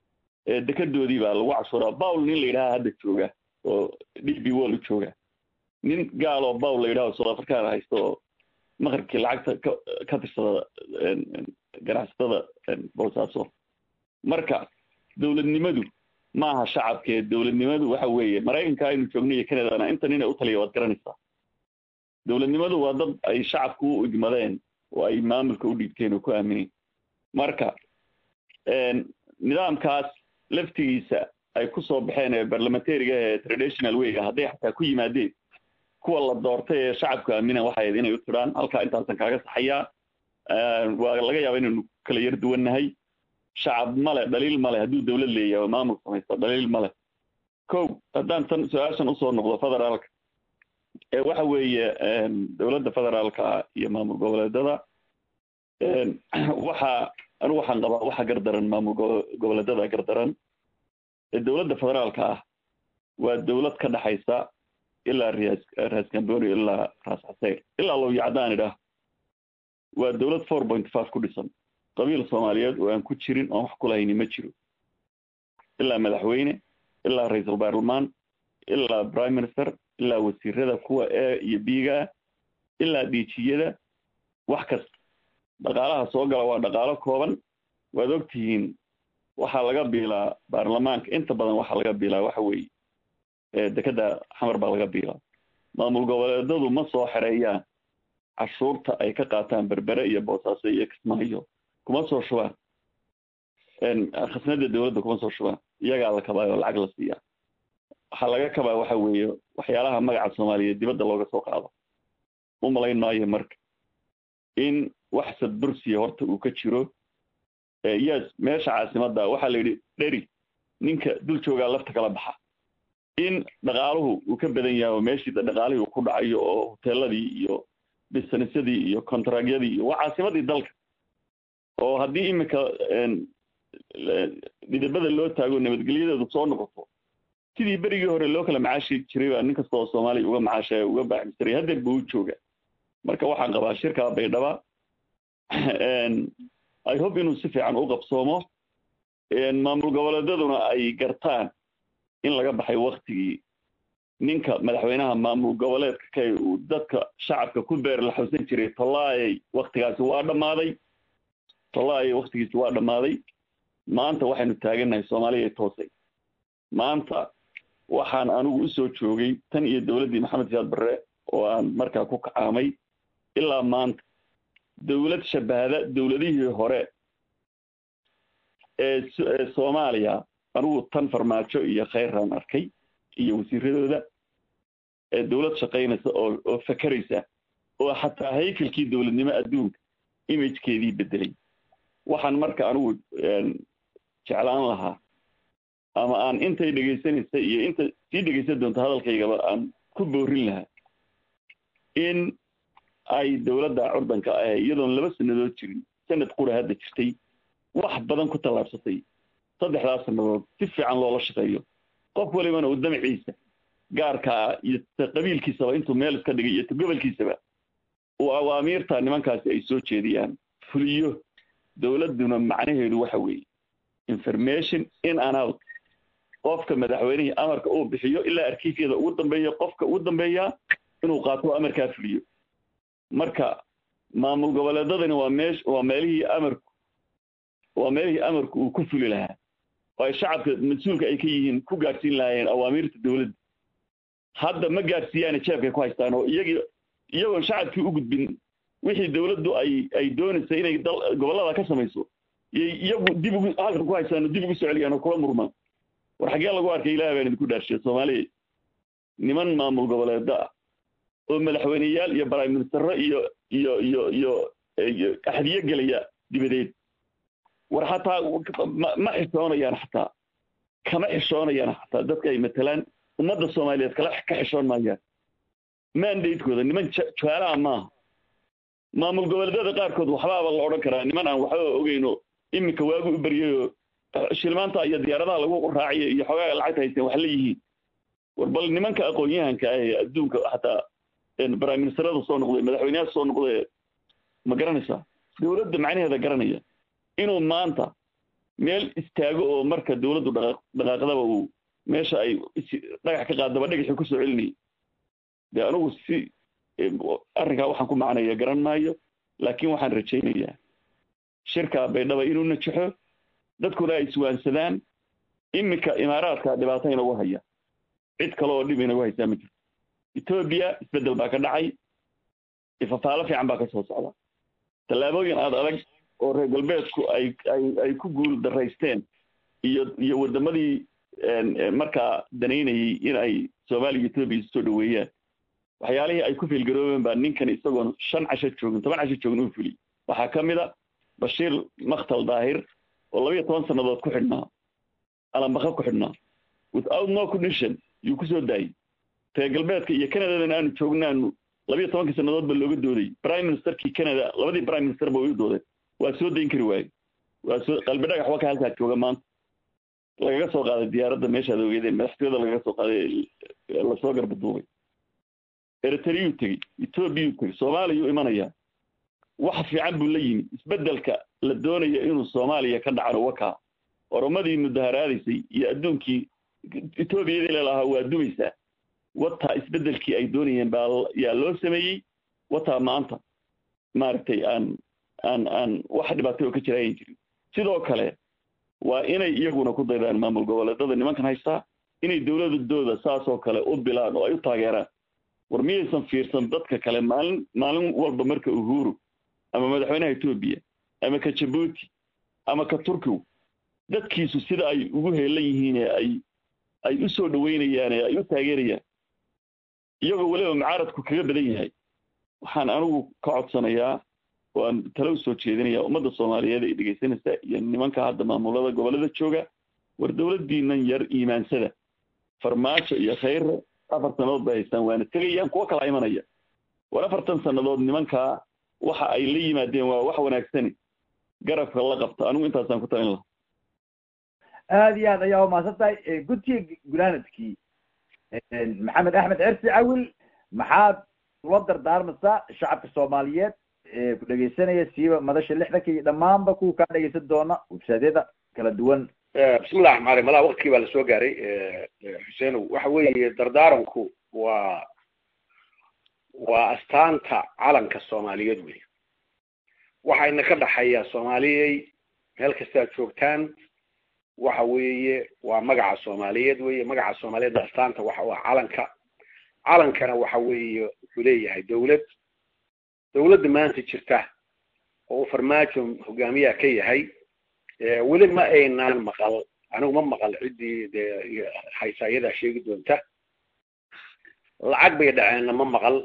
dekadoodii baa lagu cashuuraa bawl nin la yidhaha hadda jooga oo d b wall u jooga nin gaal oo bawl la yidhaha south african haysta oo maqribkii lacagta ka ka tirsada ganacsatada boosaaso marka dowladnimadu maaha shacabkee dowladnimadu waxa weeye maraykanka aynu joogno iyo canadana inta nin ay u taliya waad garanaysaa dowladnimadu waa dad ay shacabku u igmadeen oo ay maamulka u dhiibteen oo ku aamineen marka nidaamkaas laftigiisa ay ku soo baxeen ee barlamentariga ee traditional wayga hadday xataa ku yimaadeen kuwa la doortay ee shacabku aaminan waxay ahayd inay u tiraan halkaa intaasan kaaga saxayaa waa laga yaaba inaynu kala yar duwannahay shacab male dhaliil male hadduu dowlad leeyahay oo maamul samaysto dhaliil male kow haddaan tan su-aashan usoo noqdo federaalka waxa weeye dowladda federaalka iyo maamul goboleedada waxa anigu waxaan qabaa waxa gardaran maamul goboleedada gardaran dowladda federaalka ah waa dowlad ka dhaxaysa ilaa ras ras camboni ilaa ras xaseyr ilaa low yacdaan idhaah waa dowlad four point five ku dhisan qabiil soomaaliyeed oo aan ku jirin oon wax kulahayni ma jiro ilaa madaxweyne ilaa ra-iisul baarlamaan ilaa prime minister ilaa wasiirada kuwa e iyo biiga ilaa dhiijiyada wax kasta dhaqaalaha soo gala waa dhaqaalo kooban waad ogtihiin waxaa laga biilaa baarlamaanka inta badan waxaa laga biilaa waxa weeye dekeda xamar baa laga biilaa maamul goboleedadu ma soo xereeyaan cashuurta ay ka qaataan berbere iyo boosaaso iyo kismaayo kuma soo shubaan khasnada dowladda kuma soo shubaan iyagaa la kabaayo lacag la siiyaa waxaa laga kabaa waxa weeye waxyaalaha magaca soomaaliyeed dibadda looga soo qaado u malayn maayo marka in wax sadbursiya horta uu ka jiro yes meesha caasimadda waxaa la yidhi dheri ninka dul joogaa lafta kala baxa in dhaqaaluhu uu ka badan yahay oo meeshii dhaqaalihii uu ku dhacayo oo hoteeladii iyo businessadii iyo contragyadii iyo waa caasimadii dalka oo haddii iminka dhidabada loo taago nabadgelyadeedu soo noqoto sidii berigii hore loo kala macaashi jiray baa nin kasta oo soomaaliya uga macaashaya uga baaxmistiray haddeer buu u jooga marka waxaan qabaa shirkaa baydhaba i hope inuu si fiican u qabsoomo maamul goboleedaduna ay gartaan in laga baxay waktigii ninka madaxweynaha maamul goboleedka kay uu dadka shacabka ku beer la xawsan jiray tollaayay waktigaasi waa dhammaaday tollaayay waktigiisi waa dhammaaday maanta waxaynu taagannahay soomaaliya toosay maanta waxaan anigu usoo joogay tan iyo dowladdii maxamed siyaad barre oo aan markaa ku kacaamay ilaa maanta dowlad shabahda dowladihii hore ee soomaaliya anigu tan farmaajo iyo khayraan arkay iyo wasiiradooda ee dowlad shaqaynaysa oo oo fakeraysa oo xataa haykalkii dowladnimo adduunka imagekeedii bedelay waxaan marka anigu jeclaan lahaa ama aan intay dhegaysanaysa iyo inta sii dhegaysan doonto hadalkaygaba aan ku boorin lahaa in ay dowladda curdanka ah iyadoon laba sannadood jirin sanad qura hadda jirtay wax badan ku tallaabsatay saddexdaas sannadood si fiican loola shaqeeyo qof walibana uu damaciisa gaarkaa iyo qabiilkiisaba intuu meel iska dhigay iyo gobolkiisaba uu awaamiirta nimankaasi ay soo jeediyaan fuliyo dowladduna macnaheedu waxa weeye information in and out qofka madaxweynihii amarka uu bixiyo ilaa arkiifyada ugu dambeeya qofka ugu dambeeyaa inuu qaato amarkaa fuliyo marka maamul goboleedadani waa meesh waa meelihii amarku waa meelihii amarku uu ku fuli lahaa oo ay shacabka mas-uulka ay ka yihiin ku gaadhsiin lahaayeen awaamiirta dowladda hadda ma gaadhsiiyaane jeebkay ku haystaan oo iyagii iyagoon shacabkii u gudbin wixii dowladdu ay ay doonaysa inay dal gobollada ka samayso yay iyagu dib ugu halkan ku haystaan oo dib ugu soo celiyaan oo kula murmaan war xaggee lagu arkay ilaah baan idinku dhaarshiya soomaaliya niman maamul goboleeda ah oo madaxweyneyaal iyo prime ministero iyo iyo iyo iyo iyo axdiyo gelaya dibadeed war xataa ma xishoonayaan xataa kama xishoonayaan xataa dadka ay matalaan ummadda soomaaliyeed kala ka xishoon maayaan mandatekooda niman jaalaha maaha maamul goboleedyada qaarkood waxbaaba la odhan karaa niman aan waxba ogeyno iminka waagu u baryayoo shilmaanta iyo diyaaradaha lagu raaciyo iyo xogaaga lacagta haysteen wax la yihiin war bal nimanka aqoon-yahanka ah ee adduunka xataa prime ministerada soo noqday madaxweyneyaasha soo noqday ma garanaysaa dowladda macnaheeda garanaya inuu maanta meel istaago oo marka dawladdu dhaqaaqdaba uu meesha ay dhagax ka qaadaba dhagaxii kusoo celinayay dee anugu si arrinkaa waxaan ku macnaya garan maayo laakiin waxaan rajaynayaa shirka baydhaba inuu najaxo dadkuna ay iswaansadaan iminka imaaraadka dhibaato inagu haya cid kale oo dhib inagu haysaa ma jirto etoobiya isbeddel baa ka dhacay ifafaalo fiican baa ka soo socda tallaabooyin aad adag oo reer galbeedku ay ay ay ku guul daraysteen iyo iyo waddamadii markaa danaynayay in ay soomaaliya etoobiya isu soo dhaweeyaan waxyaalihii ay ku fiilgaroobeen baa ninkan isagoon shan casho joogin toban casho joogin uu fuliyey waxaa ka mid a bashiir makhtal daahir oo labayo toban sannadood ku xidhnaa alambaka ku xidhnaa without no condition yuu kusoo daayey reer galbeedka iyo canadadan aanu joognaanu labayo tobankii sannadood ba looga dooday prime ministerkii canada labadii prime minister ba way u doodeen waa soo dayn kari waaye waa soo qalbi dhagax waka halkaa jooga maanta lagaga soo qaaday diyaaradda meeshaad ogeedeen madaxtooyada lagaga soo qaaday lasoo garbaduubay eritreyuu tegey etoobiyuu tegey soomaaliyuu imanayaa wax fiican buu la yimi isbeddelka la doonaya inuu soomaaliya ka dhacano wakaa oromadii mudaharaadaysay iyo adduunkii etoobiyadii lelahaa waa dumaysaa wataa isbeddelkii ay doonayeen baa yaa loo sameeyey wataa maanta maaragtay aan aan aan wax dhibaatay oo ka jira ayan jirin sidoo kale waa inay iyaguna ku daydaan maamul goboleedada nimankan haystaa inay dowladadooda saas oo kale u bilaan oo ay u taageeraan war miyaysan fiirsan dadka kale maalin maalin walba marka uhuru ama madaxweynaha etoobiya ama ka jabuuti ama ka turkiw dadkiisu sida ay ugu heelan yihiin ee ay ay u soo dhaweynayaan ee ay u taageerayaan iyagoo weliba mucaaradku kaga badan yahay waxaan anigu ka codsanayaa oo aan tale u soo jeedinayaa ummadda soomaaliyeed ay dhegaysanaysa iyo nimanka hadda maamulada gobollada jooga war dowladdiinan yar iimaansada farmaajo iyo khayre afar sannadood bay haystaan waana tegayaan kuwo kala imanaya war afartan sannadood nimankaa waxa ay la yimaadeen waa wax wanaagsani garabka la qabta anigu intaasaan ku talin lahaa aada iyo aad ayaa umahadsan tahay guddiga gunaanadkii maxamed axmed cersi cawil maxaad ula dardaarmaysaa shacabka soomaaliyeed ee ku dhegaysanaya siiba madasha lixdanka iyo dhammaanba kuwa kaa dhegaysan doona websaadyada kala duwan bismillahi raxmaan raxiim malaa waktigii baa lasoo gaaray xuseenow waxa weeye dardaaranku waa waa astaanta calanka soomaaliyeed wey waxayna ka dhaxayaa soomaaliyey meel kastaad joogtaan waxa weeye waa magaca soomaaliyeed weye magaca soomaaliyeed astaanta waxa waa calanka calankana waxa weeye wuxuu leeyahay dawlad dawladda maanta jirta oo uu farmaajo hogaamiyaha ka yahay weli ma aynaan maqal anigu ma maqal ciddii dee haysa iyadaa sheegi doonta lacag bay dhaceenna ma maqal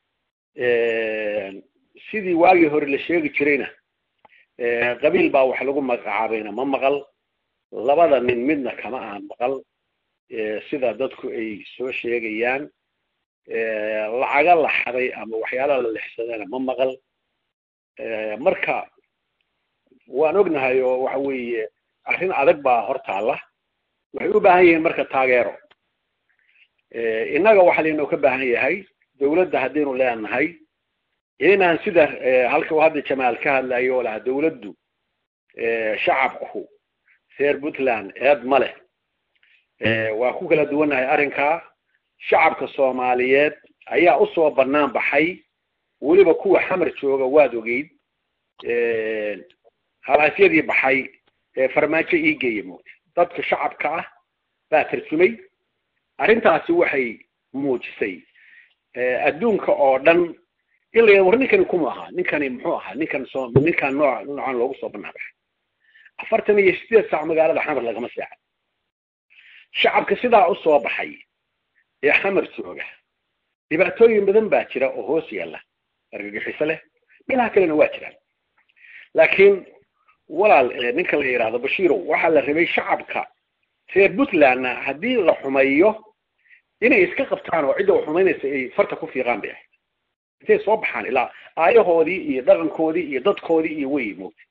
sidii waagii hore la sheegi jirayna qabiil baa wax lagu magacaabayna ma maqal labada nin midna kama aan maqal sida dadku ay soo sheegayaan lacaga la xaday ama waxyaalaha la lexsadana ma maqal marka waan ognahay oo waxa weeye arrin adag baa hortaalla waxay u baahan yihiin marka taageero innaga waxaa laynoo ka baahan yahay dawladda haddaynu leenahay inaan sida halka uu hadda jamaal ka hadlayo oo laha dawladdu shacabku reer puntland eed ma leh waa ku kala duwannahay arrinkaa shacabka soomaaliyeed ayaa usoo bannaan baxay weliba kuwa xamar jooga waad ogeyd halaasyadii baxay ee farmaajo ii geeya moogta dadka shacabka ah baa tarjumay arrintaasi waxay muujisay adduunka oo dhan in la war ninkani kuma ahaa ninkani muxuu ahaa ninkan soo ninkan nooc noocan loogu soo bannaan baxay afartan iyo sideed saac magaalada xamar lagama seexan shacabka sidaa u soo baxay ee xamar jooga dhibaatooyin badan baa jira oo hoos yaalla argagixiso leh meelaha kalena waa jiraan laakiin walaal ninka la yidhaahdo bashiirow waxaa la rabay shacabka reer puntlandna haddii la xumeeyo inay iska qabtaan oo cidda xumaynaysa ay farta ku fiiqaan bay ahayd intay soo baxaan ilaa aayahoodii iyo dhaqankoodii iyo dadkoodii iyo wey moogta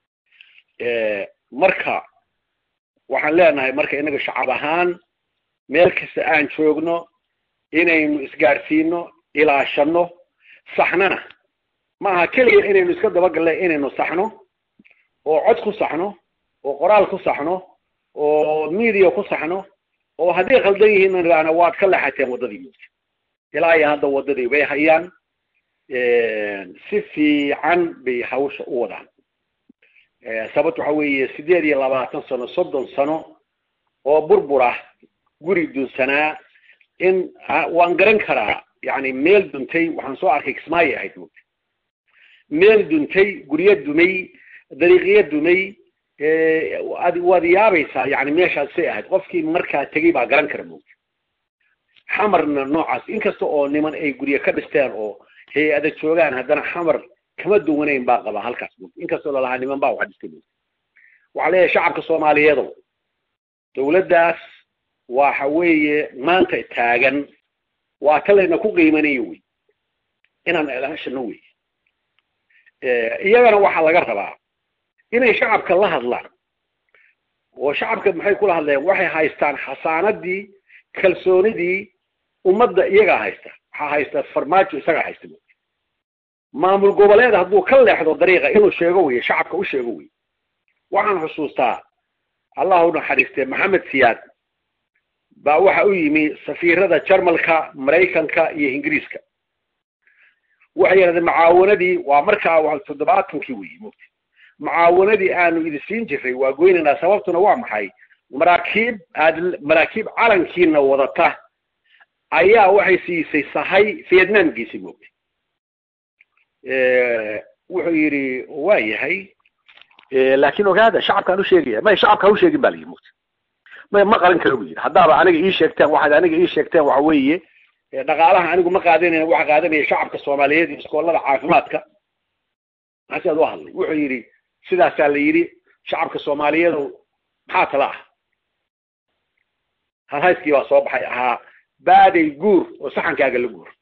marka waxaan leenahay marka inaga shacab ahaan meel kasta aan joogno inaynu isgaadhsiino ilaashano saxnana ma aha keliya inaynu iska dabagalle inaynu saxno oo cod ku saxno oo qoraal ku saxno oo media ku saxno oo hadday khaldan yihiin nidhaahna waad ka leexateen waddadii moogta ilaa iyo hadda waddadii bay hayaan si fiican bay hawsha u wadaan sababt waxa weeye sideed iyo labaatan sano soddon sano oo burbur ah guri dunsanaa in waan garan karaa yani meel duntay waxaan soo arkay kismaayo ahayd moogta meel duntay guryo dumay dariiqyo dumay waad yaabaysaa yani meeshaas say ahayd qofkii markaa tegey baa garan kara moogta xamarna noocaas inkasta oo niman ay guryo ka dhisteen oo hay-ada joogaan haddana xamar kama duwanayn baa qabaa halkaas moogta inkastoo lalahaa niman baa wax dhistay moogta waxaa leeyahay shacabka soomaaliyeedo dawladdaas waxa weeye maanta taagan waa ta layna ku qiimanayo wey inaan ilaashano wey iyagana waxaa laga rabaa inay shacabka la hadlaan oo shacabka maxay kula hadleen waxay haystaan xasaanadii kalsoonidii ummadda iyagaa haysta waxaa haysta farmaajo isagaa haysta maamul goboleed hadduu ka leexdo dariiqa inuu sheego wey shacabka u sheego wey waxaan xusuustaa allah u naxariistee maxamed siyaad baa waxa u yimi safiirada jarmalka maraykanka iyo ingiriiska waxay yidhahdeen macaawanadii waa markaa waa toddobaatankii weyi mugti macaawanadii aanu idin siin jiray waa goynaynaa sababtuna waa maxay maraakiib aad maraakiib calankiina wadata ayaa waxay siisay sahay vietnam geesi moogtay wuxuu yidhi waa yahay laakiin ogaada shacabkaan u sheegaya may shacabka ha u sheegin ba la yidhi mugta may ma qaran karo bu yidhi haddaaba aniga ii sheegteen waxaad aniga ii sheegteen waxa weeye dhaqaalaha anigu ma qaadanayna waxa qaadanaya shacabka soomaaliyeed iyo iskoolada caafimaadka maxaasiaad u hadlay wuxuu yidhi sidaasaa la yidhi shacabka soomaaliyeedu maxaa tala ah halhayskii baa soo baxay ahaa baaday guur oo saxankaaga la guur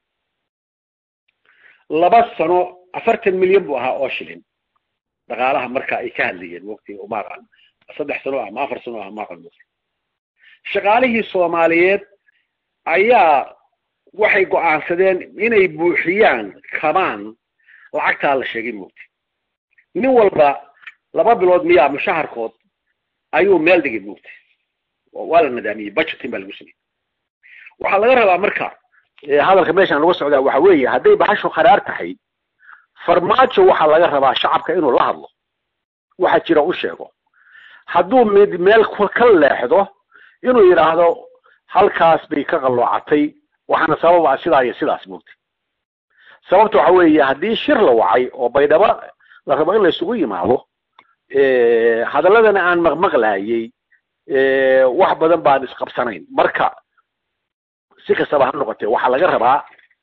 laba sano afartan milyan buu ahaa oo shilin dhaqaalaha marka ay ka hadlayeen waqti maaqan saddex sano ama afar sano ah maaqan waqti shaqaalihii soomaaliyeed ayaa waxay go'aansadeen inay buuxiyaan kabaan lacagtaa la sheegay moogti nin walba laba bilood miyaa mushaharkood ayuu meel dhigay moogti waa la nadaamiyey budgeting baa lagu sameyey waxaa laga rabaa marka hadalka meeshaan laga socdaa waxa weeye hadday baxashu kharaar tahay farmaajo waxaa laga rabaa shacabka inuu la hadlo waxa jira u sheego hadduu mid meel ka leexdo inuu yidhaahdo halkaas bay ka qalloocatay waxaana sababa sidaa iyo sidaas moogtay sababta waxa weeye haddii shir la wacay oo baydhabo la rabo in la isugu yimaado hadaladana aan maqmaqlaayey wax badan baan isqabsanayn marka si kastaba ha noqotee waxaa laga rabaa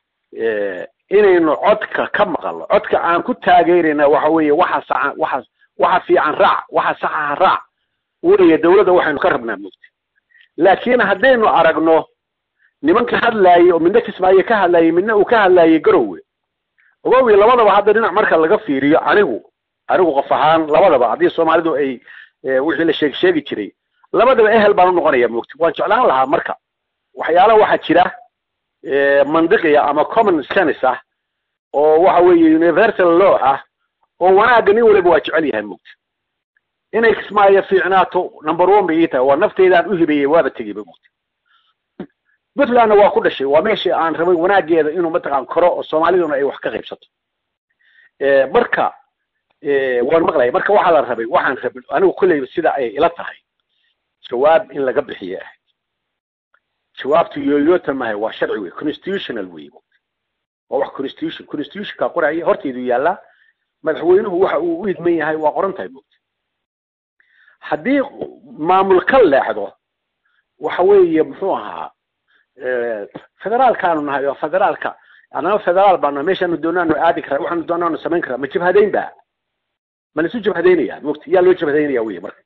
inaynu codka ka maqalno codka aan ku taageerayna waxa weeye waxa saxa waxa waxa fiican raac waxa saxaha raac weliya dawladda waxaynu ka rabnaa moogtay laakiin haddaynu aragno nimanka hadlaayey oo midna kismaayo ka hadlaayey midna uu ka hadlaayey garowe ogowi labadaba hadda dhinac marka laga fiiriyo anigu anigu qof ahaan labadaba haddii soomaalidu ay wixii la sheeg sheegi jiray labadaba ehel baan u noqonaya moogta waan jeclaan lahaa marka waxyaala waxaa jira mandiqiya ama common sense ah oo waxa weeye universal law ah oo wanaagga nin waliba waa jecel yahay moogta inay kismaayo fiicnaato number one bay ii tahay waa nafteydaan u hibeeyey waaba tegeyba moogta puntlandna waa ku dhashay waa meeshii aan rabay wanaageeda inuu mataqaan koro oo soomaaliduna ay wax ka qaybsato marka waan maqlaya marka waxaa la rabay waxaan rabay anigu kolleyba sida ay ila tahay jawaab in laga bixiye ahayd jawaabtu yooyoota mahay waa sharci wey constitutional wey waa wax constitution constitutionka qoraya hortaydu yaallaa madaxweynuhu waxa uu u idman yahay waa qoran tahay moogta haddii maamul ka leexdo waxa weeye muxuu ahaa federaalkaanu nahay oo federaalka anaba federaal baana meeshaanu doonaanu aadi karaa waxaanu doonaanu samayn karaa ma jabhadayn ba ma laisu jabhadaynaya mogta yaa loo jabhadaynaya wey marka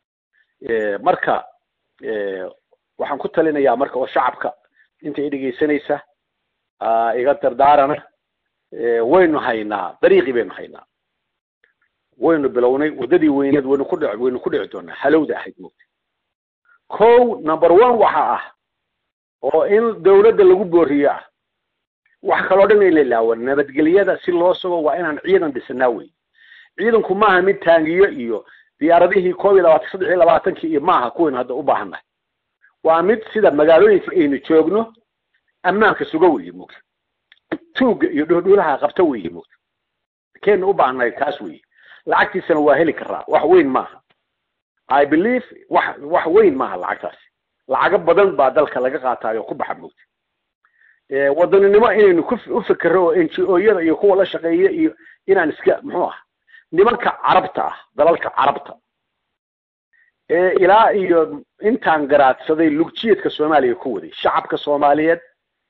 marka waxaan ku talinayaa marka oo shacabka inta i dhegaysanaysa iga dardaarana waynu haynaa dariiqii baynu haynaa waynu bilownay waddadii weyneed waynu ku dhic waynu ku dhici doonaa halowda ahayd mogta ko number one waxa ah oo in dawladda lagu booriyo ah wax kaloo dhan in la ilaawo nabadgelyada si loo sugo waa inaan ciidan dhisanaa wey ciidanku maaha mid taangiyo iyo diyaaradihii koob iyo labaatan saddex iyo labaatankii iyo maaha kuwaynu hadda u baahannahay waa mid sida magaalooyinka aynu joogno ammaanka suga weeye mugta tuugga iyo dhuhdhuulaha qabta weeye mugta keena u baahannahay kaas weeye lacagtiisana waa heli karaa wax weyn maaha i believe wax wax weyn maaha lacagtaasi lacago badan baa dalka laga qaataayo ku baxa mugta wadaninimo inaynu ku u fikero oo n g o-yada iyo kuwa la shaqeeya iyo inaan iska muxuu ah nimanka carabta ah dalalka carabta ilaa iyo intaan garaadsaday lugjiyeedka soomaaliya ku waday shacabka soomaaliyeed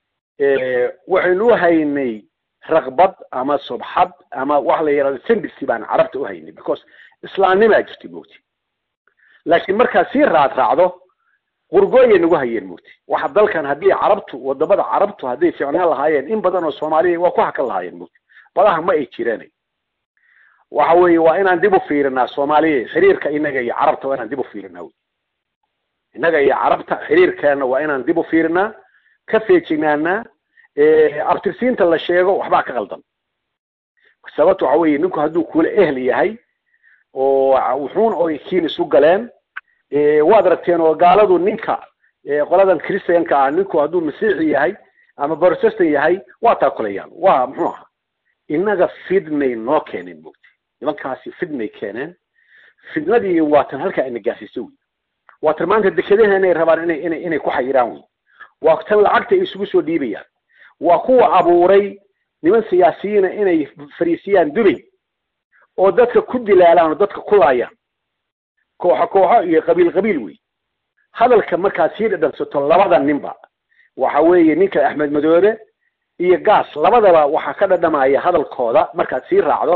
waxaynu u haynay raqbad ama subxad ama waxa la yidhahdo sendisi baan carabta u haynay because islaamnimaa jirtay mogti laakiin markaad sii raad raacdo qurgooyay nagu hayeen mogti waxa dalkan haddii carabtu wadamada carabtu hadday ficnaan lahaayeen in badan oo soomaaliya waa ku hakan lahaayeen mogti badaha ma ay jireen waxa weeye waa inaan dib u fiirinaa soomaaliya xiriirka inaga iyo carabta waa inaan dib u fiirinaa wy innaga iyo carabta xiriirkeena waa inaan dib u fiirinaa ka feejignaanaa abtirsiinta la sheego waxbaa ka qaldan sababto waxa weeye ninku hadduu kula ehl yahay oo wuxuun oy kiin isu galeen waad aragteen oo gaaladu ninka qoladan christianka ah ninku hadduu masiixi yahay ama protestant yahay waa taakulayaan waa muxuu aha innaga fidnay noo keeneen mogti nimankaasi fidnay keeneen fidnadii waatan halkaa ina gaasiiso wey waatan maanta dekedaheena rabaan inay inay inay ku xayiraan wey waa tan lacagta ay isugu soo dhiibayaan waa kuwa abuuray niman siyaasiyiina inay fariisiyaan dubay oo dadka ku dilaalaan oo dadka ku laayaan kooxo kooxo iyo qabiil qabiil wey hadalka markaad sii dhadhansato labada ninba waxa weeye ninka axmed madoobe iyo gaas labadaba waxaa ka dhadhamaya hadalkooda markaad sii raacdo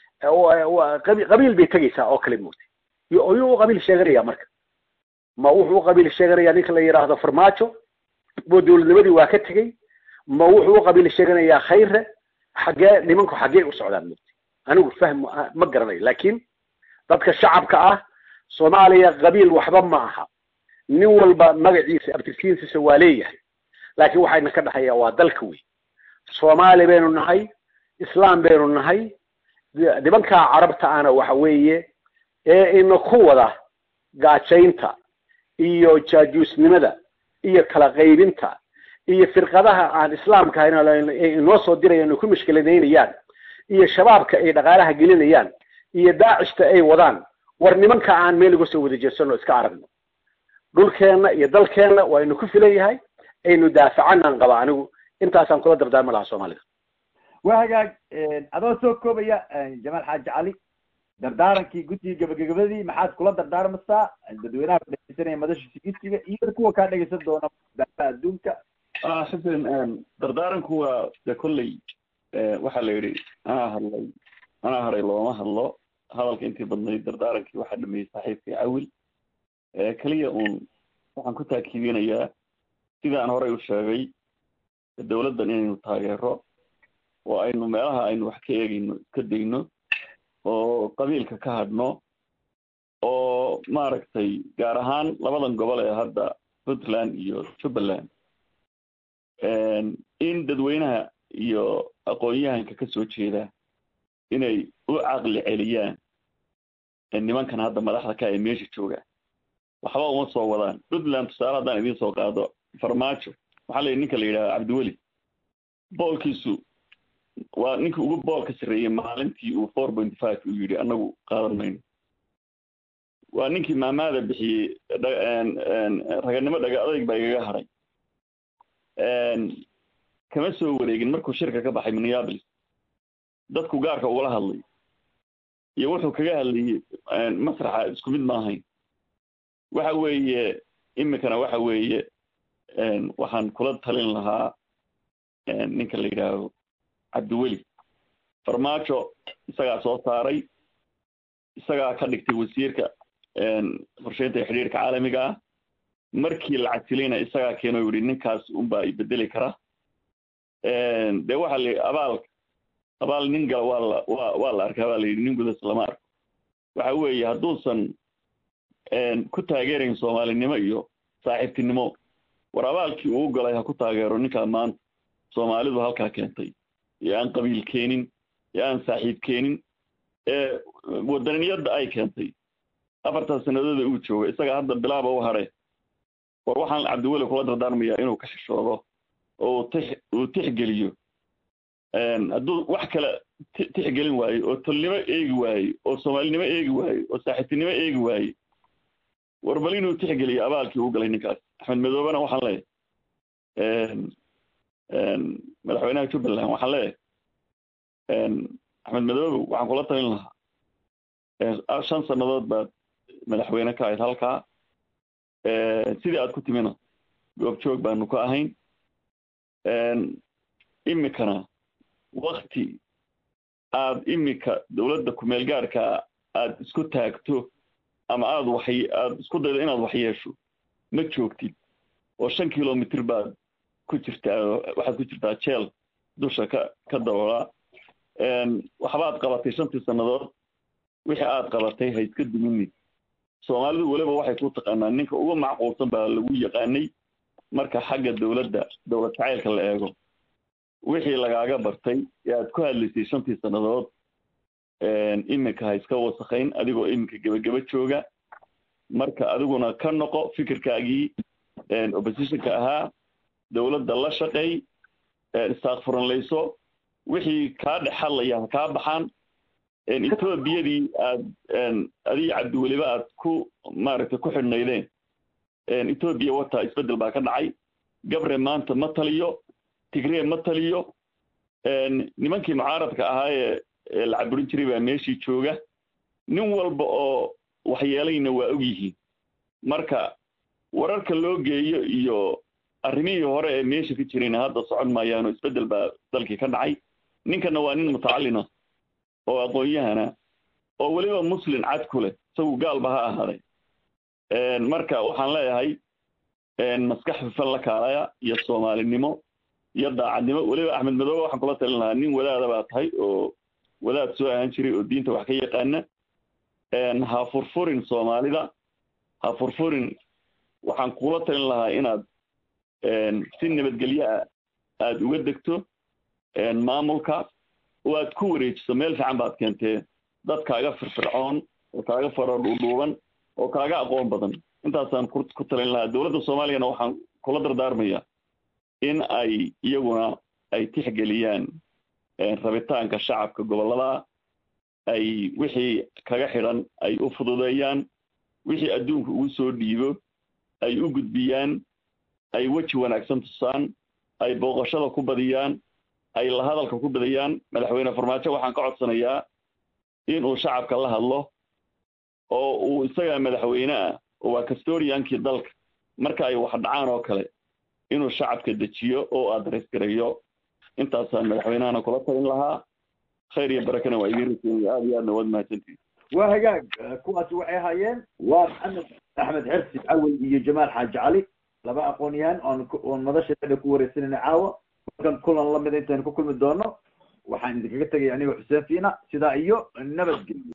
qabiil bay tegaysaa oo kale moogtay ayuu u qabiil sheeganaya marka ma wuxuu u qabiil sheeganaya ninka la yidhaahdo farmaajo bo dowladnimadii waa ka tegey ma wuxuu u qabiil sheeganayaa khayre xaggee nimanku xaggee u socdaan moogtay anigu fahm ma garanayo laakiin dadka shacabka ah soomaaliya qabiil waxba ma aha nin walba magaciisa abtirkiinsiisa waa leeyahay laakiin waxayna ka dhexeeyaa waa dalka wey soomaali baynu nahay islaam baynu nahay nimankaa carabta ana waxa weeye ee ina ku wada gaajaynta iyo jaajuusnimada iyo kala qaybinta iyo firqadaha aan islaamka ahayn inoo soo dirayaan ay ku mashkiladaynayaan iyo shabaabka ay dhaqaalaha gelinayaan iyo daacishta ay wadaan war nimanka aan meel uga soo wada jeedsano iska aragno dhulkeenna iyo dalkeenna waa inu ku filan yahay aynu daafacanaan qaba anigu intaasaan kula dardaarmi lahaa soomaalida waa hagaag adoo soo koobaya jamaal xaaji cali dardaarankii guddiga gabagabadii maxaad kula dardaarmaysaa dadweynaha ku dhegeysanaya madasha sigisiga iyo kuwa kaa dhegeysan doona daafaha adduunka xasan dardaaranku waa de kolley waxaa la yidhi anaa hadlay anaa hadhay looma hadlo hadalka intii badnayd dardaarankii waxaa dhameeyey saaxiibkii cawil keliya uun waxaan ku taakiidinayaa sidaan horey u sheegay dowladdan inaynu taageero oo aynu meelaha aynu wax ka eegayno iska dayno oo qabiilka ka hadhno oo maaragtay gaar ahaan labadan gobol ee hadda puntland iyo jubbaland in dadweynaha iyo aqoon-yahanka ka soo jeeda inay u caqli celiyaan nimankan hadda madaxda ka ee meesha jooga waxba uma soo wadaan puntland tusaale haddaan idiin soo qaado farmaajo waxaa la yidhi ninka la yidhaha cabdiweli boolkiisu waa ninkii ugu boolka sarreeyey maalintii uu four point five uu yidhi annagu qaadan mayno waa ninkii maamaada bixiyey raganimo dhaga adayg baa igaga hadhay kama soo wareegin markuu shirka ka baxay minneapolis dadku gaarka ugala hadlay iyo wuxuu kaga hadlayey masraxa isku mid ma ahayn waxa weeye iminkana waxa weeye waxaan kula talin lahaa ninka la yidhaaho cabdiweli farmaajo isagaa soo saaray isagaa ka dhigtay wasiirka qorsheynta iyo xidhiirka caalamiga ah markii la casilayna isagaa keeno yihi ninkaas unbaa ibedeli kara dee waxa la abaal abaal nin gala waa la wa waa la arkay baa la yidhi nin gudas lama arko waxa weeye hadduusan ku taageerayn soomaalinimo iyo saaxiibtinimo war abaalkii uu galay ha ku taageero ninkaa maanta soomaalidu halkaa keentay ee aan qabiil keenin ee aan saaxiib keenin ee wadaniniyadda ay keentay afartaas sanadooda uu jooga isaga hadda bilaaba u hadhe war waxaan cabdiweli kula dardaarmayaa inuu ka shishoodo oo tix uu tixgeliyo hadduu wax kale tixgelin waayo oo tolnimo eegi waayo oo soomaalinimo eegi waayo oo saaxiibtinimo eegi waayo war bal inuu tixgeliyo abaalkii uu galay ninkaas axmed madoobena waxaan leeyahay madaxweynaha jubbaland waxaan leeyahay axmed madoobe waxaan kula talin lahaa shan sannadood baad madaxweyne ka ahayd halkaa sidii aad ku timina goobjoog baanu ka ahayn imikana wakti aad imika dowladda kumeel gaarka aad isku taagto ama aad wax aad isku daydo inaad wax yeesho ma joogtid oo shan kilomitr baad ku jirtaa waxaad ku jirtaa jeel dusha ka ka daboolaa waxbaad qabatay shantii sannadood wixii aad qabatay ha iska duminid soomaalidu weliba waxay ku taqaanaa ninka uga macquulsan baa lagu yaqaanay marka xagga dowladda dowlad jacaylka la eego wixii lagaaga bartay ee aad ku hadlaysay shantii sannadood iminka ha iska wasakayn adigoo iminka gebageba jooga marka adiguna ka noqo fikirkaagii oppositionka ahaa dowladda la shaqeey istaakfuranlayso wixii kaa dhex hadlaya ha kaa baxaan etoobiyadii aad adii cabdiweliba aad ku maaragtay ku xidhnaydeen etoobiya wata isbeddel baa ka dhacay gabre maanta ma taliyo tigree ma taliyo nimankii mucaaradka ahaa ee la caburin jiray baa meeshii jooga nin walba oo waxyeelayna waa og yihiin marka wararka loo geeyo iyo arrimihii hore ee meesha ka jirayna hadda socon maayaano isbeddel baa dalkii ka dhacay ninkana waa nin mutacallina oo aqoon-yahana oo weliba muslin cad ku leh isagu gaalba ha ahaaday marka waxaan leeyahay maskax fifan la kaalaya iyo soomaalinimo iyo daacadnimo weliba axmed madoobe waxaan kula talin lahaa nin wadaada baa tahay oo wadaad soo ahaan jiray oo diinta wax ka yaqaana ha furfurin soomaalida ha furfurin waxaan kula talin lahaa inaad si nabadgelyo ah aada uga degto maamulka oo aad ku wareejiso meel fiican baad keentee dad kaaga firfircoon oo kaaga faro dhuudhuuban oo kaaga aqoon badan intaasaan ku talin lahaa dowladda soomaaliyana waxaan kula dardaarmaya in ay iyaguna ay tixgeliyaan rabitaanka shacabka gobollada ay wixii kaga xidhan ay u fududeeyaan wixii adduunka ugu soo dhiibo ay u gudbiyaan ay weji wanaagsan tusaan ay booqashada ku badiyaan ay la hadalka ku badiyaan madaxweyne farmaajo waxaan ka codsanayaa inuu shacabka la hadlo oo uu isagaa madaxweyne ah oo waa castoriankii dalka marka ay wax dhacaan oo kale inuu shacabka dejiyo oo adres gareeyo intaasaan madaxweynahana kula talin lahaa khayr iyo barakana waa idiin raseynaya aada iyo aadna waad mahadsantihin waa hagaag kuwaasi waxay ahaayeen waa maxamed axmed xersi cawel iyo jamaal xaaji cali laba aqoon-yahan oon oon madasheeda ku wareysanayna caawa markan kulan lamida intaynu ku kulmi doono waxaan idinkaga tegaya aniga xuseen fiina sidaa iyo nabadgelyo